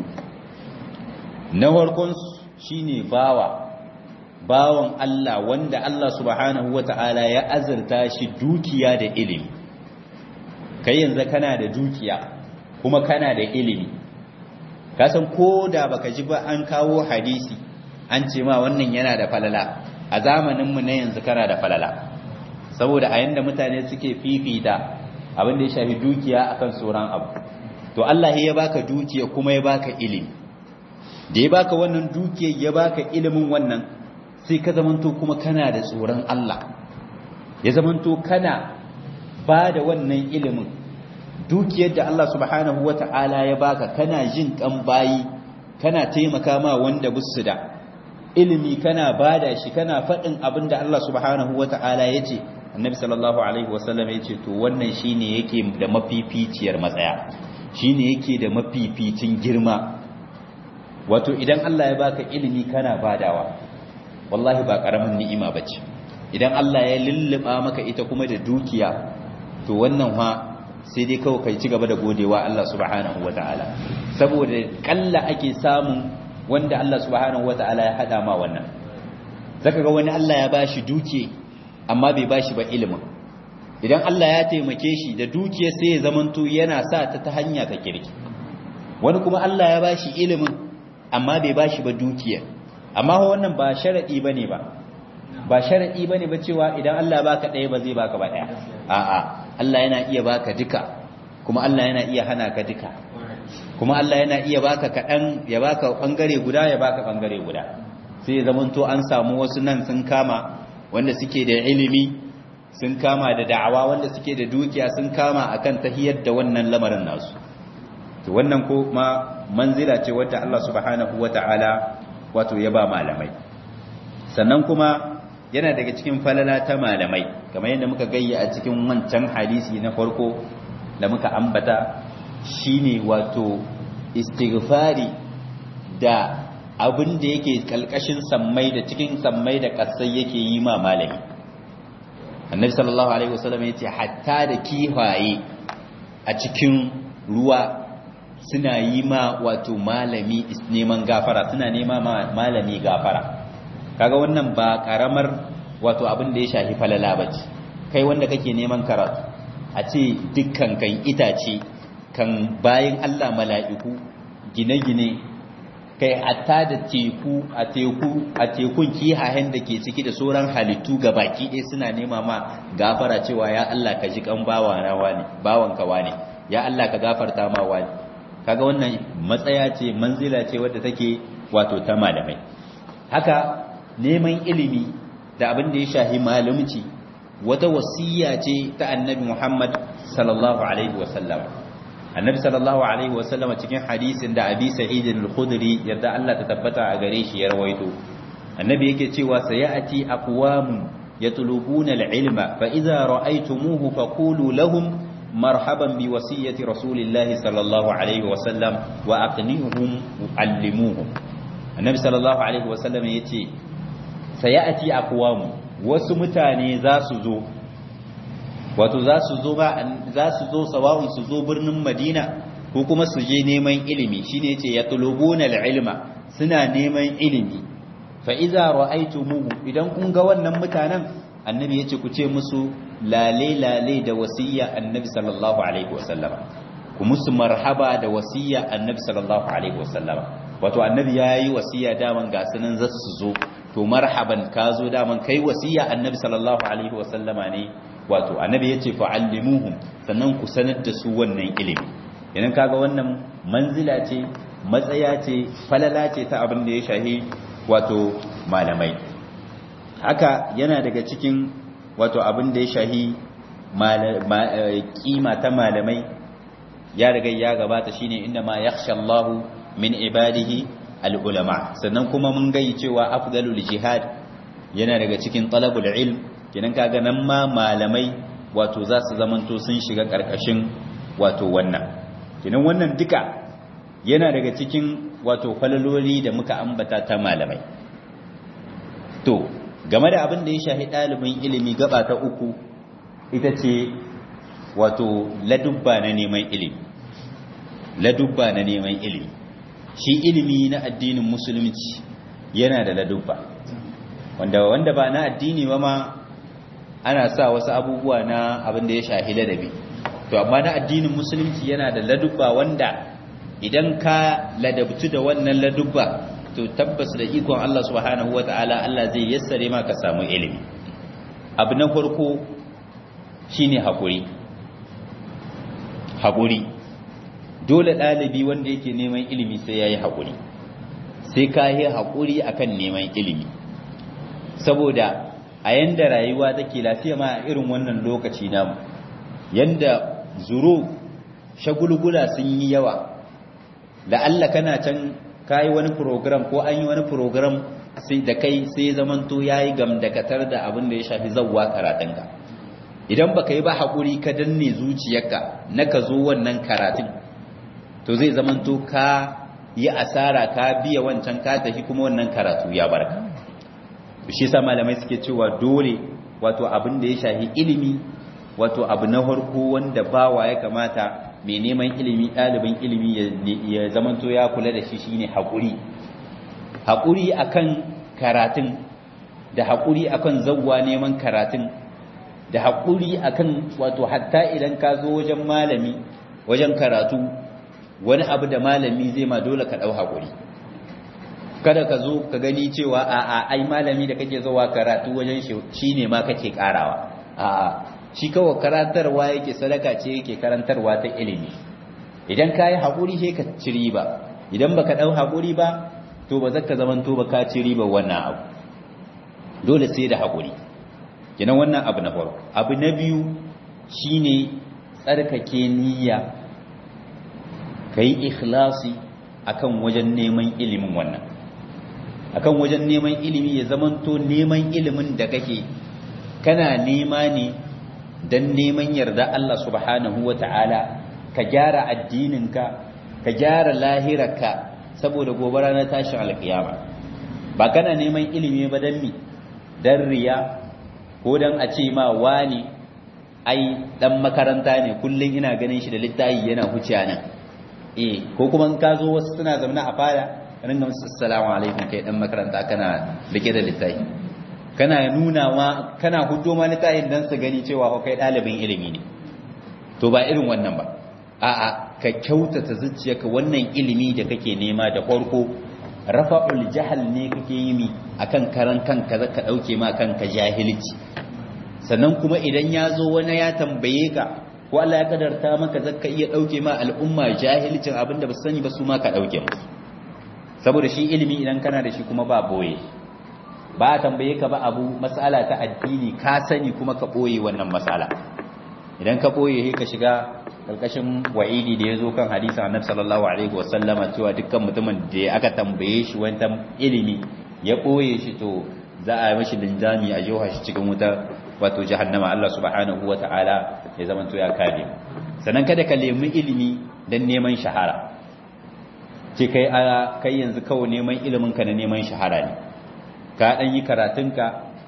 A: na farkon shine bawa bawan Allah wanda Allah subhanahu wata'ala ya azurta shi dukiya da ilimi kai yanzu kana da dukiya kuma kana da ilimi kasan ko da baka ji ba an kawo hadisi an ce ma wannan yana da falala a zamaninmu na yanzu kana da falala saboda a yanda mutane suke fifita abin da ya shafi dukiya akan sauran abu to Allah ya baka dukiya kuma ya baka ilimi da ya baka wannan dukiya ya baka ilimin wannan sai ka zamanto kuma kana da tsoron Allah ya zamanto kana ba da wannan ilimin dukiyar da Allah subhanahu wata'ala ya baka kana jin kan bayi kana taimaka ma wanda busu da ilimi kana bada shi kana faɗin abin da Allah subhanahu wata'ala ya ce annabi sallallahu alaihi wasallam ya ce to wannan shine yake da mafificiyar matsaya shine yake da mafificin girma wato idan Allah ya baka ilimi kana badawa wallahi ba karamin ni'ima bace idan Allah ya lulluba maka ita kuma da dukiya to wannan fa sai dai kawai kai ci gaba da godewa Allah subhanahu wataala saboda kalla ake samun wanda Allah subhanahu wataala ya hada ma wannan zaka ga wani Allah ya bashi dukiya amma bai bashi ba ilimin idan Allah ya taimake shi da dukiyar sai ya zamanto yana sa ta ta hanya ta kirki wani kuma Allah ya bashi ilimin amma bai bashi ba dukiyar amma wannan ba sharadi bane ba ba sharadi bane ba cewa idan Allah baka ɗaya ba zai baka ba ɗaya a'a Allah yana iya baka duka kuma Allah yana iya hana ka duka kuma Allah yana iya baka kaɗan ya baka bangare guda ya baka bangare guda sai ya zamanto an samu wasu nan sun kama wanda suke da ilimi sun kama da da'awa wanda suke da dukiya sun kama akan tahiyar da wannan lamarin nasu to wannan ko ma manzila ce wadda Allah subhanahu wata'ala wato ya ba malamai sannan kuma yana daga cikin falala ta malamai kamar yadda muka gayya a cikin wancan hadisi na farko da muka ambata shine wato istighfari da abin da yake kalkashin sammai da cikin sammai da kasai yake yi ma malami annabi sallallahu alaihi wasallam yace hatta da kifaye a cikin ruwa suna yi ma wato malami neman gafara suna nema ma malami gafara kaga wannan ba karamar wato abin da ya shafi falala bace kai wanda kake neman karatu a ce dukkan kan itace kan bayin Allah mala'iku gine-gine kai hatta da teku a teku a tekun kihahen da ke ciki da sauran halittu ga baki ɗaya suna nema ma gafara cewa ya Allah ka ji kan bawana wani bawanka wani ya Allah ka gafarta ma wani kaga wannan matsaya ce manzila ce wadda take wato ta malamai haka neman ilimi da abin da ya shahi malumci wata wasiya ce ta annabi Muhammad sallallahu alaihi wasallam annabi sallallahu alaihi wasallam cikin hadisin da abi sa'id al-khudri yadda Allah ta tabbata a gare shi ya rawaito annabi yake cewa sayati aqwamun yatlubuna al-ilma fa idza ra'aytumuhu faqulu lahum marhaban bi wasiyyati rasulillahi sallallahu alaihi wasallam wa aqnihum allimuhum annabi sallallahu alaihi wasallam yace sayati aqwamu wasu mutane za su zo wato za su zo ba za su zo sawa'un su zo birnin Madina ko kuma su je neman ilimi shine yace yatlubuna al-ilma suna neman ilimi fa idza ra'aytumuhu idan kun ga wannan mutanen annabi yace ku ce musu lale lale da wasiyya annabi sallallahu alaihi wasallama ku musu marhaba da wasiyya annabi sallallahu alaihi wasallama wato annabi yayi wasiyya daman ga sunan za su zo to marhaban ka zo daman kai wasiyya annabi sallallahu alaihi wasallama ne wato annabi yace fa'allimuhum sannan ku sanar da su wannan ilimi idan kaga wannan manzila ce matsaya ce falala ce ta abin da ya shahi wato malamai haka yana daga cikin wato abin da ya shahi kima ta malamai ya riga ya gabata shine inda ma yakhsha Allahu min ibadihi al-ulama sannan kuma mun gai cewa afdalul jihad yana daga cikin talabul ilm kenan kaga nan ma malamai wato za su zamanto sun shiga karkashin wato wannan kenan wannan duka yana daga cikin wato falaloli da muka ambata ta malamai to game da abin da ya shahi ɗalibin ilimi gaba ta uku ita ce wato ladubba na neman ilimi ladubba na neman ilimi shi ilimi na addinin musulunci yana da ladubba wanda wanda ba na addini ba ma ana sa wasu abubuwa na abin da ya shahi ladabi to amma na addinin musulunci yana da ladubba wanda idan ka ladabtu da wannan ladubba to tabbas da ikon Allah subhanahu wata'ala Allah zai yassare maka samu ilimi abu na farko shine hakuri hakuri dole ɗalibi wanda yake neman ilimi sai yayi hakuri sai ka yi hakuri akan neman ilimi saboda a yanda rayuwa take lafiya ma a irin wannan lokaci namu yanda zuru shagulgula sun yi yawa la'alla kana can kayi wani program ko an yi wani program sai da kai sai zamanto yayi gamdakatar da abin da ya shafi zawwa karatunka idan baka yi ba hakuri ka danne zuciyarka na ka zo wannan karatun to zai zamanto ka yi asara ka biya wancan ka tafi kuma wannan karatu ya barka shi yasa malamai suke cewa dole wato abin da ya shafi ilimi wato abu na farko wanda bawa ya kamata mai neman ilimi ɗalibin ilimi ya zamanto ya kula da shi shine haƙuri haƙuri akan karatun da haƙuri akan zawwa neman karatun da haƙuri akan wato hatta idan ka zo wajen malami wajen karatu wani abu da malami zai ma dole ka ɗau haƙuri kada ka zo ka gani cewa a'a ai malami da kake zuwa karatu wajen shi ne ma kake ƙarawa a'a shi kawai karantarwa yake sadaka ce yake karantarwa ta ilimi idan ka yi haƙuri sai ka ci riba idan baka ɗau haƙuri ba to ba zaka zamanto ba ka ci riba wannan abu dole sai da haƙuri kenan wannan abu na farko abu na biyu shine tsarkake niyya kai ikhlasi akan wajen neman ilimin wannan akan wajen neman ilimi ya zamanto neman ilimin da kake kana nema ne don neman yarda Allah subhanahu wa ta'ala ka gyara addininka ka gyara lahirarka saboda gobe ranar tashin alkiyama ba kana neman ilimi ba don mi don riya ko don a ce ma wani ai dan makaranta ne kullum ina ganin shi da littayi yana huciya nan eh ko kuma in ka zo wasu suna zaune a fada ringa musu assalamu alaikum kai dan makaranta kana rike da littayi kana nuna ma kana hudo ma littafin dan su gani cewa kai ɗalibin ilimi ne to ba irin wannan ba a'a ka kyautata zuciyarka wannan ilimi da kake nema da farko rafa'ul jahal ne kake yi mi akan karan kanka zaka dauke ma kanka jahilci sannan kuma idan ya zo wani ya tambaye ka ko Allah ya kadarta maka zaka iya dauke ma al'umma jahilcin abinda ba su sani ba su ma ka dauke musu saboda shi ilimi idan kana da shi kuma ba boye ba a tambaye ka ba abu matsala ta addini ka sani kuma ka ɓoye wannan matsala idan ka ɓoye ka shiga ƙarƙashin wa'idi da ya zo kan hadisa annabi sallallahu alaihi wasallama cewa dukkan mutumin da aka tambaye shi wani ilimi ya ɓoye shi to za a yi mashi linjami a jiwa shi cikin wutar wato jahannama Allah subhanahu wa ta'ala ya zama to ya kare sannan kada ka nemi ilimi don neman shahara ce kai kai yanzu kawai neman ilimin ka na neman shahara ne ka ɗan yi karatunka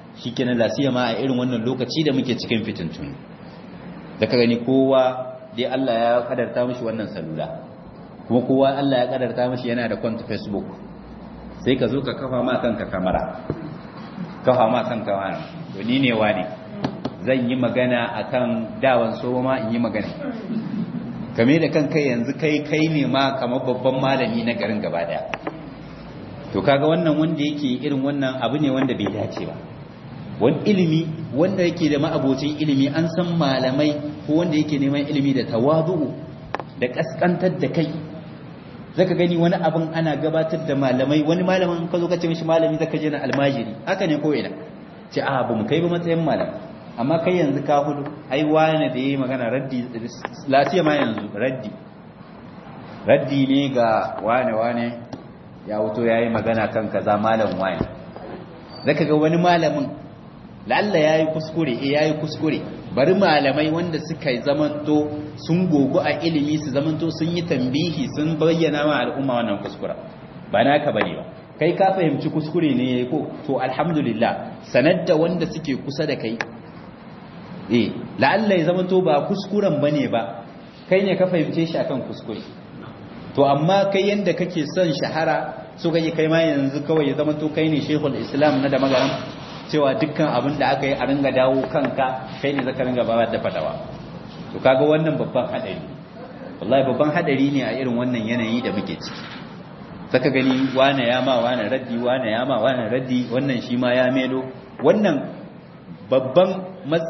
A: shikenan lasiya ma a irin wannan lokaci da muke cikin fitintun da ka gani kowa dai Allah ya kadarta mishi wannan salula kuma kowa Allah ya kadarta mishi yana da kwanta Facebook sai ka zo ka kafa ma kanka kamera kafa ma kanka wani to ni ne wani zan yi magana akan dawan so ma in yi magana kame da kan kai yanzu kai kai ne ma kamar babban malami na garin gaba daya to kaga wannan wanda yake irin wannan abu ne wanda bai dace ba wani ilimi wanda yake da ma'abocin ilimi an san malamai ko wanda yake neman ilimi da tawazu da kaskantar da kai zaka gani wani abin ana gabatar da malamai wani malamin ka zo ka ce mishi malami zaka je na almajiri haka ne ko ina ce a ba mu kai ba matsayin malam amma kai yanzu ka hudu ai wani da yayi magana raddi lafiya ma yanzu raddi raddi ne ga wane wane ya wuto yayi magana kan kaza malam wani zaka ga wani malamin lalla yayi kuskure eh yayi kuskure bari malamai wanda suka zamanto sun gogo a ilimi su zamanto sun yi tambihi sun bayyana ma al'umma wannan kuskura ba naka bane ba kai ka fahimci kuskure ne yayi ko to alhamdulillah sanar da wanda suke kusa da kai eh la'alla ya zamanto ba kuskuren bane ba kai ne ka fahimce shi akan kuskure to amma kai yanda kake son shahara so kake kai ma yanzu kawai ya zamanto kai ne shehul islam na da magaran cewa dukkan abin da aka yi a ringa dawo kanka kai ne zaka ringa bayar da fadawa to kaga wannan babban hadari wallahi babban hadari ne a irin wannan yanayi da muke ciki zaka gani wane ya ma wane raddi wane ya ma wane raddi wannan shi ma ya melo wannan babban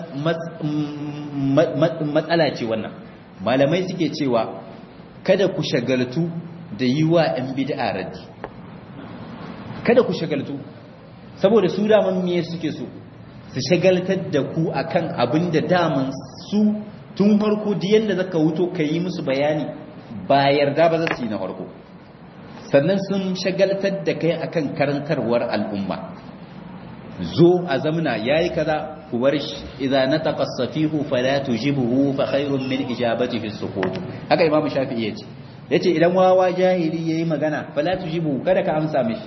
A: matsala ce wannan malamai suke cewa kada ku shagaltu da yi wa 'yan bid'a raddi kada ku shagaltu saboda su daman miye suke so su shagaltar da ku akan abin da daman su tun farko da yadda zaka wuto ka yi musu bayani ba yarda ba za su yi na farko sannan sun shagaltar da kai akan karantarwar al'umma zo a zamna yayi kaza ku bar shi idza nataqa as-safihu fala tujibuhu fa khairun min ijabatihi as-sukut haka imamu shafi'i yace yace idan wawa jahili yayi magana fala tujibuhu kada ka amsa mishi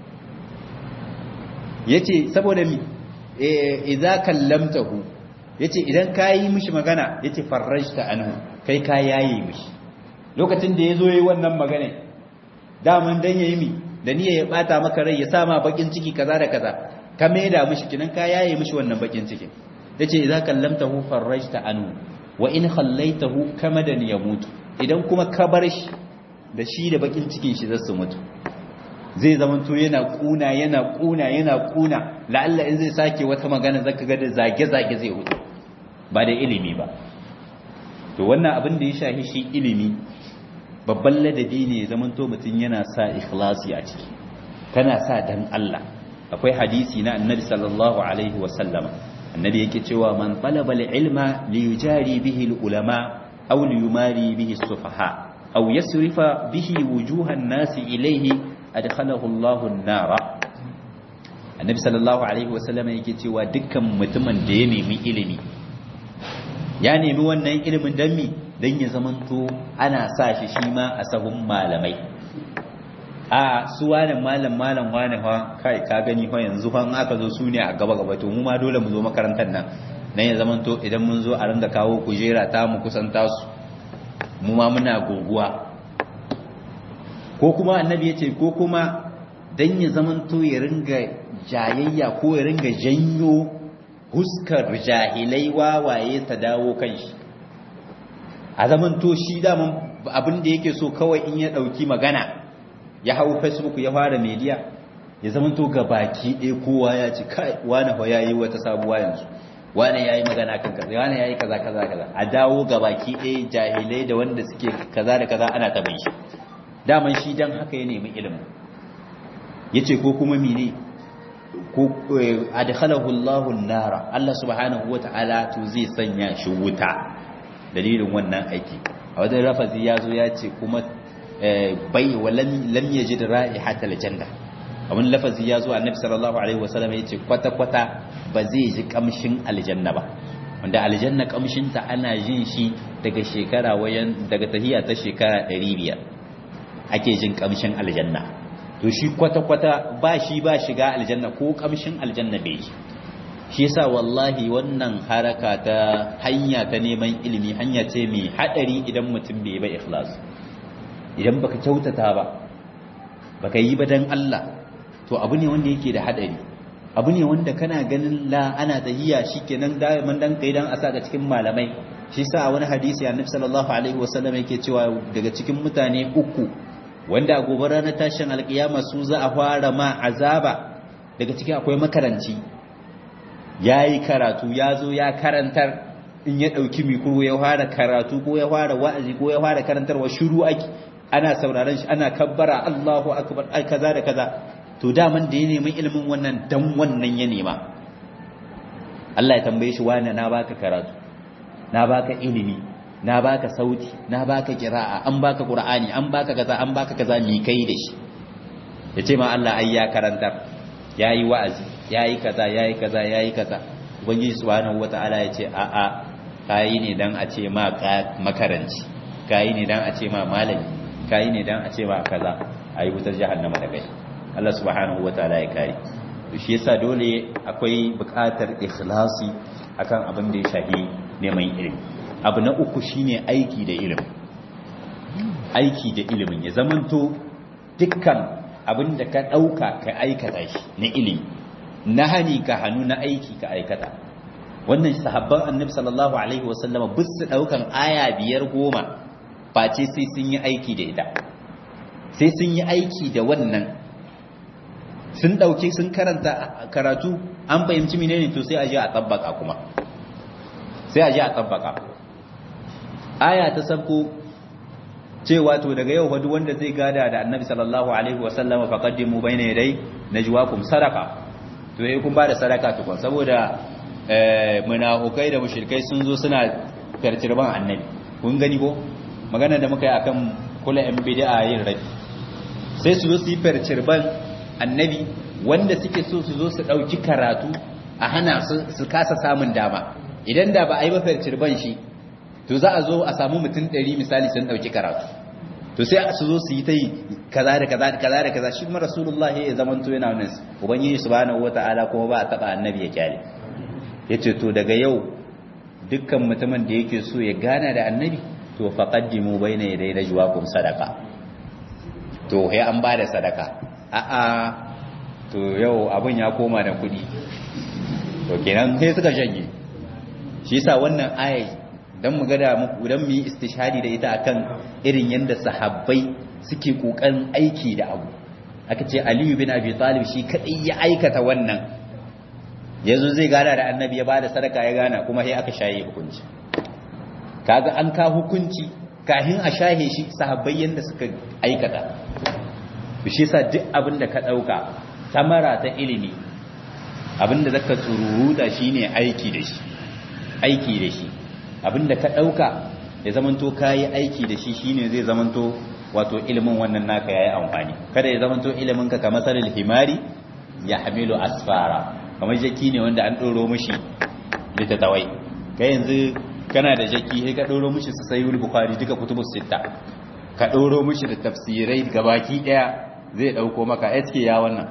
A: yace saboda mi idza kallamtahu yace idan kayi mishi magana yace farrajta anhu kai ka yayi mishi lokacin da yazo yayi wannan magana daman dan yayi mi da niyya ya bata maka rai ya sama bakin ciki kaza da kaza ka maida mishi kinan ka yaye mishi wannan bakin cikin yace idza kallamtahu farrajta anhu wa in khallaitahu kamadan yamutu idan kuma ka bar shi da shi da bakin cikin shi zasu mutu zai zamanto yana kuna yana kuna yana kuna la'alla in zai sake wata magana zaka ga da zage-zage zai hutu ba da ilimi ba to wannan abin da ya shahi shi ilimi babban ladabi ne zamanto mutum yana sa ikhlasi a ciki kana sa dan Allah akwai hadisi na annabi sallallahu alaihi wa sallama annabi yake cewa man talaba al-ilma li yujari bihi al-ulama aw li yumari bihi as-sufaha aw yasrifa bihi wujuhan nasi ilayhi adkhalahu Allahu an-nara annabi sallallahu alaihi wasallam yake cewa dukkan mutumin da ya nemi ilimi ya nemi wannan ilimin dan mi dan ya zamanto ana sa shi shi ma a sahun malamai a su wani malam malam wani fa kai ka gani fa yanzu fa aka zo su ne a gaba gaba to mu ma dole mu zo makarantar nan dan ya zamanto idan mun zo a ringa kawo kujera ta mu kusanta su mu ma muna goguwa ko kuma annabi ya ce ko kuma don ya zamanto ya ringa jayayya ko ya ringa janyo huskar jahilai wawaye ta dawo kan shi a zamanto shi daman abin da yake so kawai in ya ɗauki magana ya hau facebook ya fara media ya zamanto ga baki ɗaya kowa ya ci kai wani fa ya yi wata sabuwa yanzu wani ya yi magana kan kaza wani ya yi kaza kaza kaza a dawo ga baki ɗaya jahilai da wanda suke kaza da kaza ana ta bai shi daman shi dan haka ya nemi ilimin yace ko kuma mene ko adkhalahu Allahu an-nara Allah subhanahu wata'ala to zai sanya shi wuta dalilin wannan aiki a wajen rafazi yazo ya ce kuma bai walam lam yajid ra'ihatal janna a wani lafazi yazo annabi sallallahu alaihi wasallam yace kwata kwata ba zai ji kamshin aljanna ba wanda aljanna kamshin ta ana jin shi daga shekara wayan daga tahiya ta shekara 500 ake jin kamshin aljanna to shi kwata-kwata ba shi ba shiga aljanna ko kamshin aljanna bai yi shi yasa wallahi wannan haraka ta hanya ta neman ilimi hanya ce mai hadari idan mutum bai ba ikhlas idan baka kyautata ba baka yi ba dan Allah to abu ne wanda yake da hadari abu ne wanda kana ganin la ana tahiyya shikenan da man dan kai dan asa ga cikin malamai shi yasa a wani hadisi annabi sallallahu alaihi wasallam yake cewa daga cikin mutane uku wanda a gobe ranar tashin alkiyama su za a fara ma azaba daga cikin akwai makaranci ya yi karatu ya zo ya karantar in ya ɗauki mikro ya fara karatu ko ya fara wa'azi ko ya fara karantarwa shiru ake ana sauraron shi ana kabbara Allahu akbar ai kaza da kaza to daman da ya nemi ilimin wannan dan wannan ya nema Allah ya tambaye shi wani na baka karatu na baka ilimi na baka sauti na baka kira'a an baka qur'ani an baka kaza an baka kaza mi kai da shi yace ma Allah ai ya karantar yayi wa'azi yayi kaza yayi kaza yayi kaza ubangiji subhanahu wataala yace a a kai ne dan a ce ma makaranci kai ne dan a ce ma malami kai ne dan a ce ma kaza ayi wutar jahannama da kai Allah subhanahu wataala ya kai to shi yasa dole akwai buƙatar ikhlasi akan abin da ya shafi neman ilimi abu na uku shine aiki da ilimi aiki da ilimin ya zamanto dukkan abin da ka ɗauka ka aikata shi na ilimi na hani ka hannu na aiki ka aikata wannan sahabban annabi sallallahu alaihi wasallama bis su ɗaukan aya biyar goma face sai sun yi aiki da ita sai sun yi aiki da wannan sun ɗauki sun karanta karatu an fahimci menene to sai a je a tabbaka kuma sai a je a tabbaka aya ta sabko cewa to daga yau fa duk wanda zai gada da annabi sallallahu alaihi wasallama faqaddimu bayna yaday najwaakum sadaqa to yayi kun bada sadaka tukun saboda eh munafikai da mushrikai sun zo suna kartirban annabi kun gani ko magana da muka yi akan kula yan bid'a yin rabi sai su zo su yi farcirban annabi wanda suke so su zo su dauki karatu a hana su su kasa samun dama idan da ba a yi ba farcirban shi to za a zo a samu mutum ɗari misali sun ɗauki karatu to sai su zo su yi ta yi kaza da kaza da kaza da kaza shi kuma rasulullah ya zaman to yana wannan ubangiji subhanahu wata'ala kuma ba a taba annabi ya kyale yace to daga yau dukkan mutumin da yake so ya gana da annabi to faqaddimu baina yaday najwaakum sadaqa to sai an bada sadaka a a to yau abun ya koma da kuɗi to kenan sai suka shanye shi yasa wannan ayai don mu gada muku don mu yi istishadi da ita akan irin yadda sahabbai suke kokarin aiki da abu aka ce aliyu bin abi talib shi kadai ya aikata wannan yanzu zai gana da annabi ya bada sadaka ya gana kuma sai aka shaye hukunci kaga an ka hukunci kahin a shahe shi sahabbai yanda suka aikata to shi yasa duk abin da ka dauka tamara ta ilimi abin da zaka tsururuta shine aiki da shi aiki da shi abinda ka ɗauka ya zamanto ka yi aiki da shi shine zai zamanto wato ilimin wannan naka ya yi amfani kada ya zamanto iliminka ka matsalar himari ya hamilu asfara kamar jaki ne wanda an ɗoro mishi littattawai ka yanzu kana da jaki sai ka ɗoro mishi su sayi bukari duka kutubu sitta ka ɗoro mishi da tafsirai gabaki ɗaya zai ɗauko maka eske ya wannan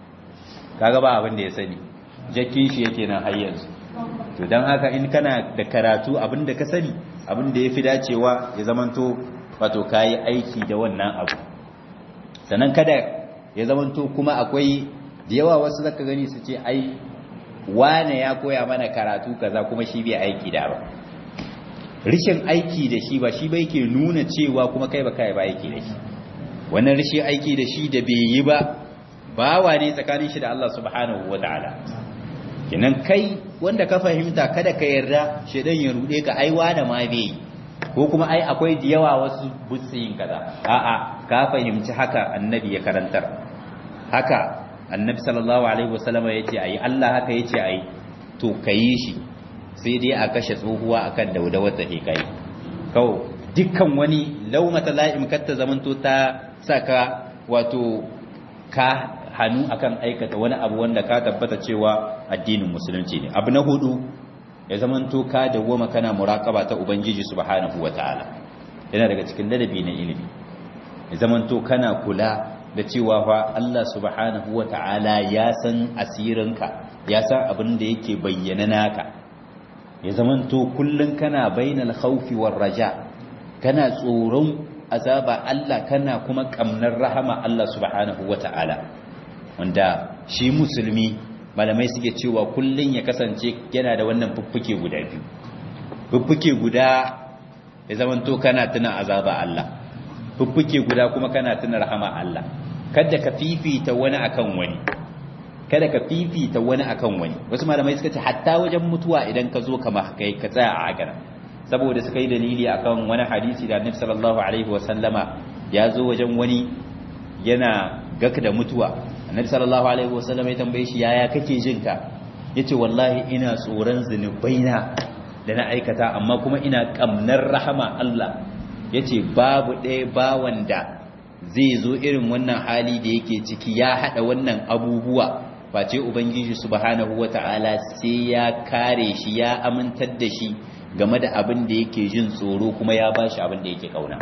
A: kaga ba abin da ya sani jakin shi yake nan har yanzu to don haka in kana da karatu abin da ka sani abin da ya fi dacewa ya zamanto wato ka yi aiki da wannan abu sannan kada ya zamanto kuma akwai da yawa wasu zaka gani su ce ai wane ya koya mana karatu kaza kuma shi bai aiki da ba rishin aiki da shi ba shi bai ke nuna cewa kuma kai ba kai ba aiki da shi wannan rishin aiki da shi da bai yi ba bawa ne tsakanin shi da Allah subhanahu wataala kenan kai wanda ka fahimta kada ka yarda shedan ya rude ka aiwa da ma bai ko kuma ai akwai da yawa wasu butsin kaza a'a ka fahimci haka annabi ya karantar haka annabi sallallahu alaihi wasallam yace ai Allah haka yace ai to kayi shi sai dai a kashe tsohuwa akan daudawar ta kai kawo dukkan wani laumata la'im katta zamanto ta saka wato ka hannu akan aikata wani abu wanda ka tabbata cewa addinin musulunci ne abu na hudu ya zamanto ka dawoma kana muraqaba ta ubangiji subhanahu wataala yana daga cikin ladabi na ilimi ya zamanto kana kula da cewa fa Allah subhanahu wata'ala ya san asirinka ya san abin da yake bayyana naka ya zamanto kullun kana bainal khawfi war raja kana tsoron azaba Allah kana kuma kamnar rahama Allah subhanahu wata'ala wanda shi musulmi malamai suke cewa kullun ya kasance yana da wannan fuffuke guda biyu fuffuke guda ya zamanto kana tuna azaba Allah fuffuke guda kuma kana tuna rahama Allah kada ka fifita wani akan wani kada ka fifita wani akan wani wasu malamai suka ce hatta wajen mutuwa idan ka zo kama kai ka tsaya a haka saboda suka yi dalili akan wani hadisi da Annabi sallallahu alaihi wasallama ya zo wajen wani yana gaka da mutuwa Annabi sallallahu alaihi wasallama ya tambaye shi yaya kake jin ka yace wallahi ina tsoron zunubaina da na aikata amma kuma ina kamnar rahama Allah yace babu ɗaya bawan da zai zo irin wannan hali da yake ciki ya hada wannan abubuwa face ubangiji subhanahu wata'ala sai ya kare shi ya amintar da shi game da abin da yake jin tsoro kuma ya bashi abin da yake kauna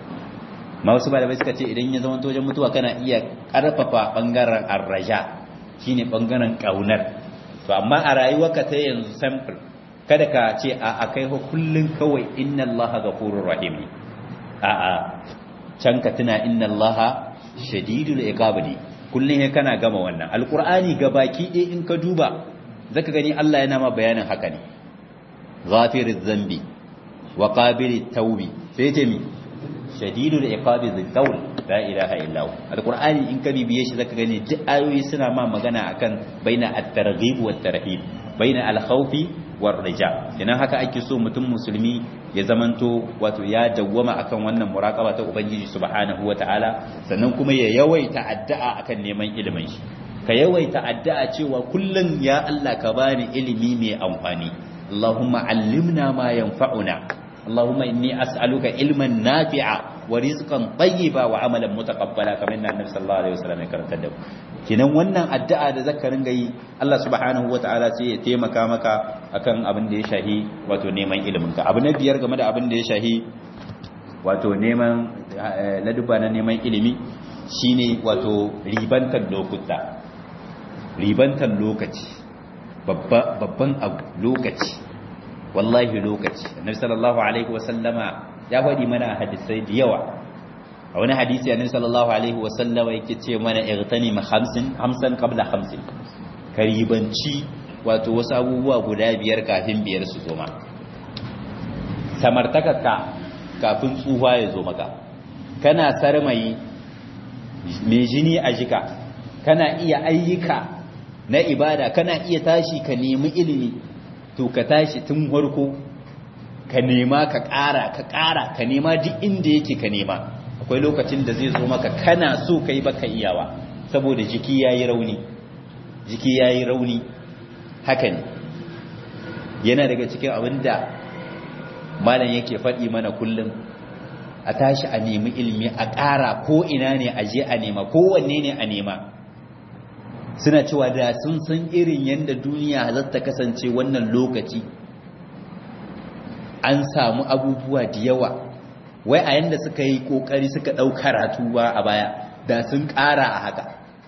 A: ma wasu malamai suka ce idan ya zama wajen mutuwa kana iya karfafa bangaren arraja shine bangaren kaunar to amma a rayuwarka ta yanzu sample kada ka ce a akai ho kullun kawai inna allaha ghafurur rahim a a can ka tuna inna allaha shadidul iqab ne kullun he kana gama wannan alqur'ani gabaki ɗaya in ka duba zaka gani Allah yana ma bayanin haka ne ghafiriz zambi wa qabilit tawbi sai ce mi shadidul iqabi dhil qawl la ilaha illa hu alqur'ani in ka bibiye shi zaka gani duk ayoyi suna ma magana akan baina at-targhib wat tarhib baina al-khawfi war rija idan haka ake so mutum musulmi ya zamanto wato ya dawwama akan wannan muraqaba ta ubangiji subhanahu wataala sannan kuma ya yawaita addu'a akan neman ilimin shi ka yawaita addu'a cewa kullun ya Allah ka bani ilimi mai amfani Allahumma allimna ma yanfa'una اللهم إني أسألك علما نافعا ورزقا طيبا وعملا متقبلا كما أن النبي صلى الله عليه وسلم يكرم تدو kinan wannan addu'a da zaka ringa yi Allah subhanahu wataala sai ya taimaka maka akan abin da ya shahi wato neman ilimin ka abu na biyar game da abin da ya shahi wato neman laduba na neman ilimi shine wato ribantar lokuta ribantar lokaci babban abu lokaci wallahi lokaci annabi sallallahu alaihi wasallama ya faɗi mana hadisai da yawa a wani hadisi annabi sallallahu alaihi wasallama yake ce mana igtani ma khamsin hamsan qabla khamsin karibanci wato wasu abubuwa guda biyar kafin biyar su zo ma samartakarka kafin tsufa ya zo maka kana sarmayi mai jini a jika kana iya ayyuka na ibada kana iya tashi ka nemi ilimi to ka tashi tun farko ka nema ka ƙara ka ƙara ka nema duk inda yake ka nema akwai lokacin da zai zo maka kana so ka yi baka iyawa saboda jiki ya yi rauni jiki ya yi rauni haka ne yana daga cikin abin da malam yake faɗi mana kullum a tashi a nemi ilimi a ƙara ko ina ne a je a nema kowanne ne a nema suna cewa da sun san irin yadda duniya za ta kasance wannan lokaci an samu abubuwa da yawa wai a yadda suka yi kokari suka ɗau karatu ba a baya da sun ƙara a haka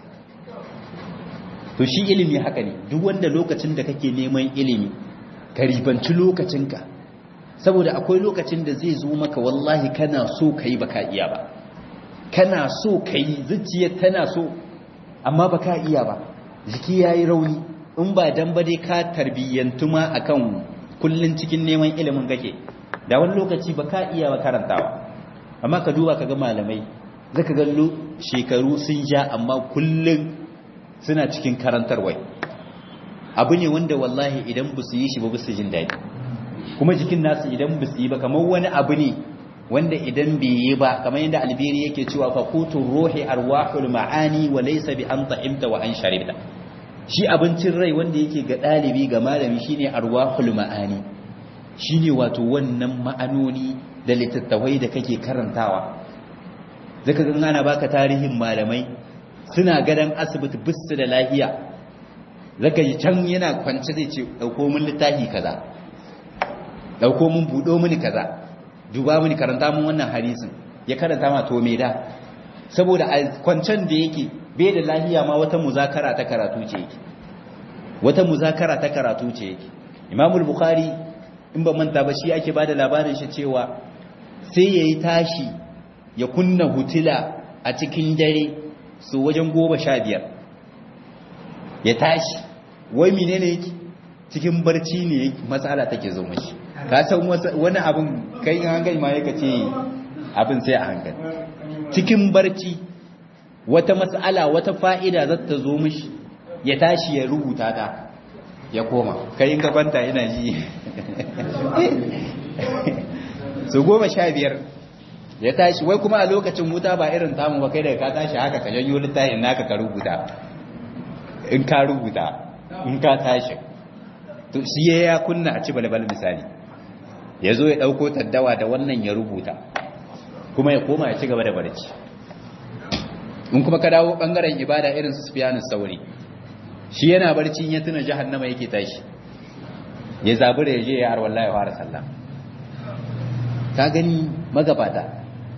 A: to shi ilimi haka ne duk wanda lokacin da kake neman ilimi ka ribanci lokacinka saboda akwai lokacin da zai zo maka wallahi kana so ka yi baka iya ba kana so ka yi zuciya tana so amma ba ka iya ba jiki ya yi rauni in ba dan ba dai ka tarbiyyantu ma akan kullun cikin neman ilimin kake da wani lokaci ba ka iya ba karantawa amma ka duba ka ga malamai zaka ga shekaru sun ja amma kullun suna cikin karantarwai abu ne wanda wallahi idan ba su yi shi ba ba su jin daɗi kuma jikin nasu idan ba su yi ba kamar wani abu ne wanda idan bai yi ba kamar yadda albiri yake cewa fa kutun ruhi arwahul ma'ani wa laysa bi an ta'imta wa an sharibta shi abincin rai wanda yake ga dalibi ga malami shine arwahul ma'ani shine wato wannan ma'anoni da littattafai da kake karantawa zaka ga ana baka tarihin malamai suna gadan asibiti bisu da lahiya zaka yi can yana kwance zai ce dauko min littafi kaza dauko min budo mini kaza duba mini karanta mun wannan hadisin ya karanta ma to me da saboda a kwancen da yake bai da lahiya ma wata muzakara ta karatu ce yake wata muzakara ta karatu ce yake imamul bukhari in ba manta ba shi ake bada labarin shi cewa sai yayi tashi ya kunna hutila a cikin dare su wajen goma sha biyar ya tashi wai menene yake cikin barci ne matsala take zo mashi ka san wani abin kai in hankali ma yaka ce abin sai a hankali cikin barci wata matsala wata fa'ida za ta zo mashi ya tashi ya rubuta ta ya koma kai in ka kwanta ina ji su goma sha biyar ya tashi wai kuma a lokacin wuta ba irin tamu ba kai daga ka tashi haka ka janyo littafin naka ka rubuta in ka rubuta in ka tashi to shi ya kunna a ci balbal misali ya zo ya ɗauko taddawa da wannan ya rubuta kuma ya koma ya ci gaba da barci in kuma ka dawo ɓangaren ibada irin su sufiyanin sauri shi yana barci ya tuna jahannama yake tashi ya zabura ya je ya arwalla ya fara sallah ka gani magabata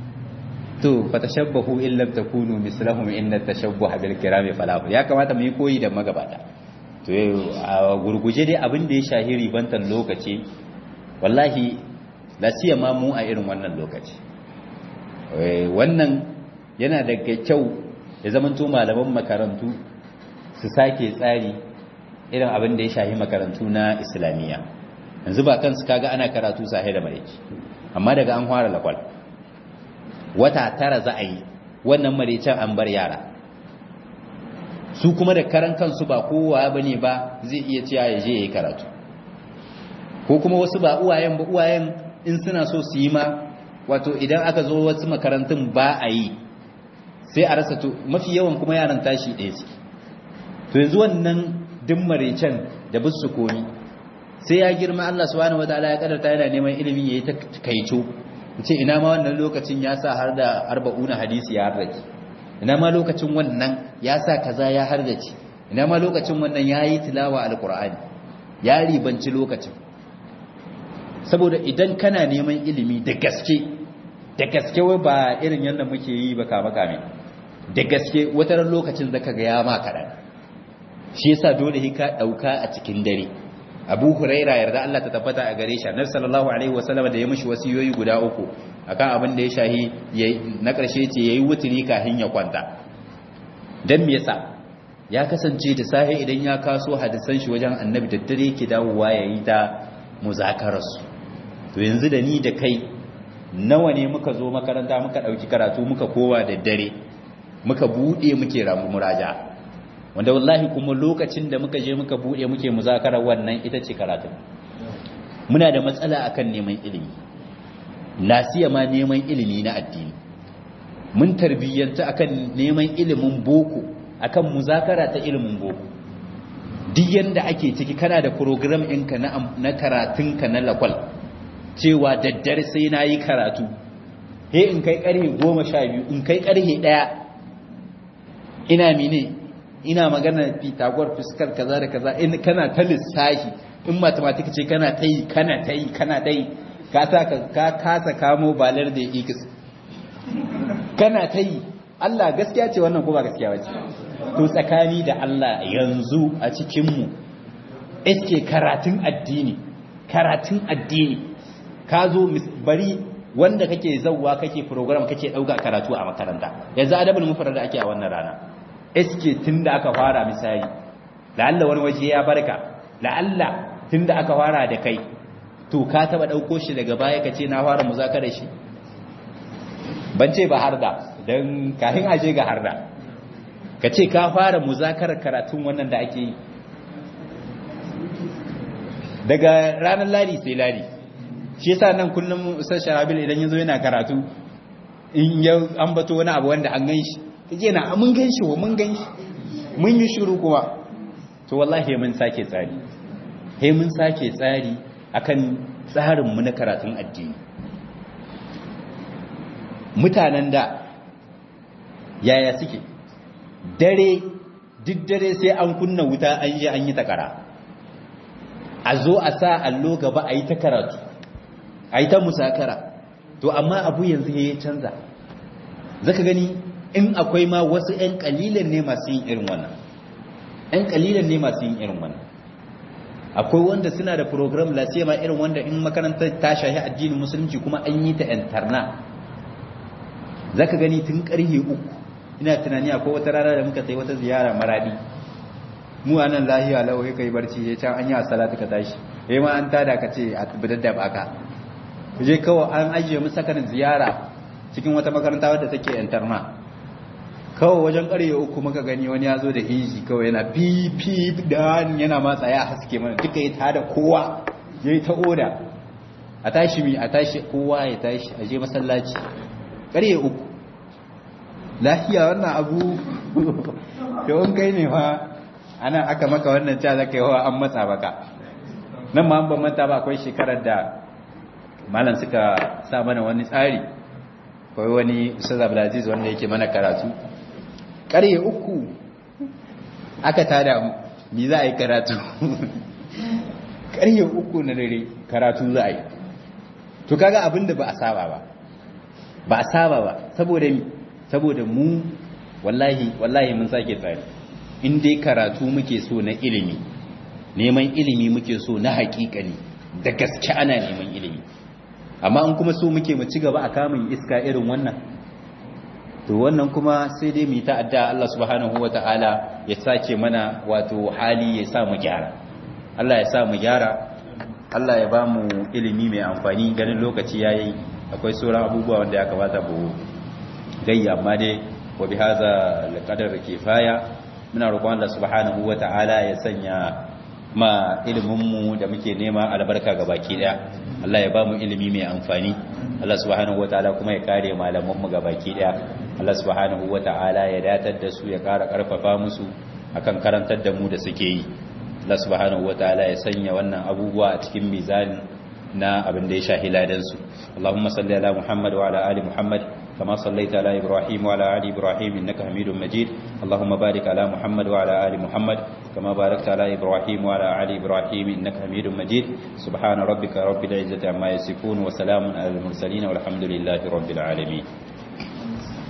A: to fatashabbahu in lam takunu mislahum inna tashabbuha bil kirami falahu ya kamata mu yi koyi da magabata to a gurguje dai abin da ya shahiri bantan lokaci wallahi la siyama mu a irin wannan lokaci wannan yana daga kyau ya zamanto malaman makarantu su sake tsari irin abin da ya shahi makarantu na islamiyya yanzu ba kansu kaga ana karatu sahi da mareci amma daga an fara lakwal wata tara za a yi wannan marecen an bar yara su kuma da karan kansu ba kowa ba ne ba zai iya cewa ya je ya yi karatu ko kuma wasu ba uwayen ba uwayen in suna so su yi ma wato idan aka zo wasu makarantun ba a yi sai a rasa to mafi yawan kuma yaran tashi ɗaya suke to yanzu wannan duk marecen da bisu komi sai ya girma Allah subhanahu wataala ya kadarta yana neman ilimi yayi ta kaico ce ina ma wannan lokacin ya sa har da arba'una hadisi ya hardace ina ma lokacin wannan ya sa kaza ya hardace ina ma lokacin wannan yayi tilawa alqur'ani ya ribanci lokacin saboda idan kana neman ilimi da gaske da gaske wai ba irin yadda muke yi ba kama kame da gaske wata lokacin zaka ga ya ma kaɗan shi yasa dole ka ɗauka a cikin dare abu huraira yarda Allah ta tabbata a gare shi annabi sallallahu alaihi wasallam da ya mishi wasiyoyi guda uku akan abin da ya shahi na ƙarshe ce yayi wuturi kafin ya kwanta dan me yasa ya kasance da safe idan ya kaso hadisan shi wajen annabi da dare yake dawowa yayi ta muzakararsu to yanzu da ni da kai nawa ne muka zo makaranta muka ɗauki karatu muka kowa da dare muka buɗe muke ramu muraja wanda wallahi kuma lokacin da muka je muka buɗe muke muzakarar wannan ita ce karatun muna da matsala akan neman ilimi nasiya ma neman ilimi na addini mun tarbiyyanta akan neman ilimin boko akan muzakara ta ilimin boko duk yanda ake ciki kana da program ɗinka na karatunka na lakwal cewa daddare sai na yi karatu he in kai ƙarhe goma sha biyu in kai ƙarhe ɗaya ina mine ina magana pitagor fuskar kaza da kaza in kana ta lissahi in mathematics ce kana ta yi kana ta yi kana ta yi ka ka kasa kamo balar da x kana ta yi Allah gaskiya ce wannan ko ba gaskiya ba ce to tsakani da Allah yanzu a cikinmu iske karatun addini karatun addini ka zo bari wanda kake zauwa kake program kake dauka karatu a makaranta yanzu adabul mufrad da ake a wannan rana iske tunda aka fara misali la'alla wani waje ya barka la'alla tunda aka fara da kai to ka taba dauko shi daga baya kace na fara muzakara shi ban ce ba harda dan kafin aje ga harda kace ka fara muzakarar karatun wannan da ake yi daga ranar ladi sai ladi shi yasa nan kullum ustaz sharabil idan yazo yana karatu in ya ambato wani abu wanda an gan shi kaje na mun gan shi wa mun gan shi mun yi shiru kuma to wallahi mun sake tsari he mun sake tsari akan tsarin mu na karatun addini mutanen da yaya suke dare duk dare sai an kunna wuta an yi an yi takara a zo a sa allo gaba a yi ta karatu a yi ta musakara to amma abu yanzu ya canza zaka gani in akwai ma wasu 'yan kalilan ne masu yin irin wannan 'yan kalilan ne masu yin irin wannan akwai wanda suna da program lasiya ma irin wanda in makarantar ta shahi addinin musulunci kuma an yi ta interna zaka gani tun karhe uku ina tunani akwai wata rana da muka sai wata ziyara maradi mu anan lahiya lau kai kai barci ya can an yi salatu ka tashi eh ma an tada ka ce a bidadda baka je kawai an ajiye mu sakan ziyara cikin wata makaranta wadda take interna kawai wajen ƙarye uku muka gani wani ya zo da hiji kawai yana fifi da yana matsa ya haske mana duka ya tada kowa ya yi ta oda a tashi mi a tashi kowa ya tashi a je masallaci ƙarye uku lafiya wannan abu yawon kai ne fa ana aka maka wannan ca zaka yawa an matsa baka nan ma an ban manta ba akwai shekarar da malam suka sa mana wani tsari kawai wani ustaz abdulaziz wanda yake mana karatu ƙarye uku aka tada mi za a yi karatu ƙarye uku na dare karatu za a yi to kaga abinda ba a saba ba ba a saba ba saboda mi saboda mu wallahi wallahi mun sake tsari in dai karatu muke so na ilimi neman ilimi muke so na haƙiƙani da gaske ana neman ilimi amma in kuma so muke mu ci gaba a kamun iska irin wannan to wannan kuma sai dai mu ta'adda Allah subhanahu wata'ala ya sake mana wato hali ya sa mu gyara Allah ya sa mu gyara Allah ya ba mu ilimi mai amfani ganin lokaci yayi akwai sauran abubuwa wanda ya kamata mu gayya amma dai wa bi hadha alqadar kifaya muna roƙon Allah subhanahu wata'ala ya sanya ma iliminmu da muke nema albarka ga baki daya Allah ya ba mu ilimi mai amfani Allah subhanahu wataala kuma ya kare malamanmu ga baki daya Allah subhanahu wataala ya datar da su ya kara karfafa musu akan karantar da mu da suke yi Allah subhanahu wataala ya sanya wannan abubuwa a cikin mizanin na abin da ya shahi ladan su Allahumma salli ala Muhammad wa ala ali Muhammad كما صليت على إبراهيم وعلى آل إبراهيم إنك حميد مجيد اللهم بارك على محمد وعلى آل محمد كما باركت على إبراهيم وعلى آل إبراهيم إنك حميد مجيد سبحان ربك رب العزة عما يصفون وسلام على المرسلين والحمد لله رب العالمين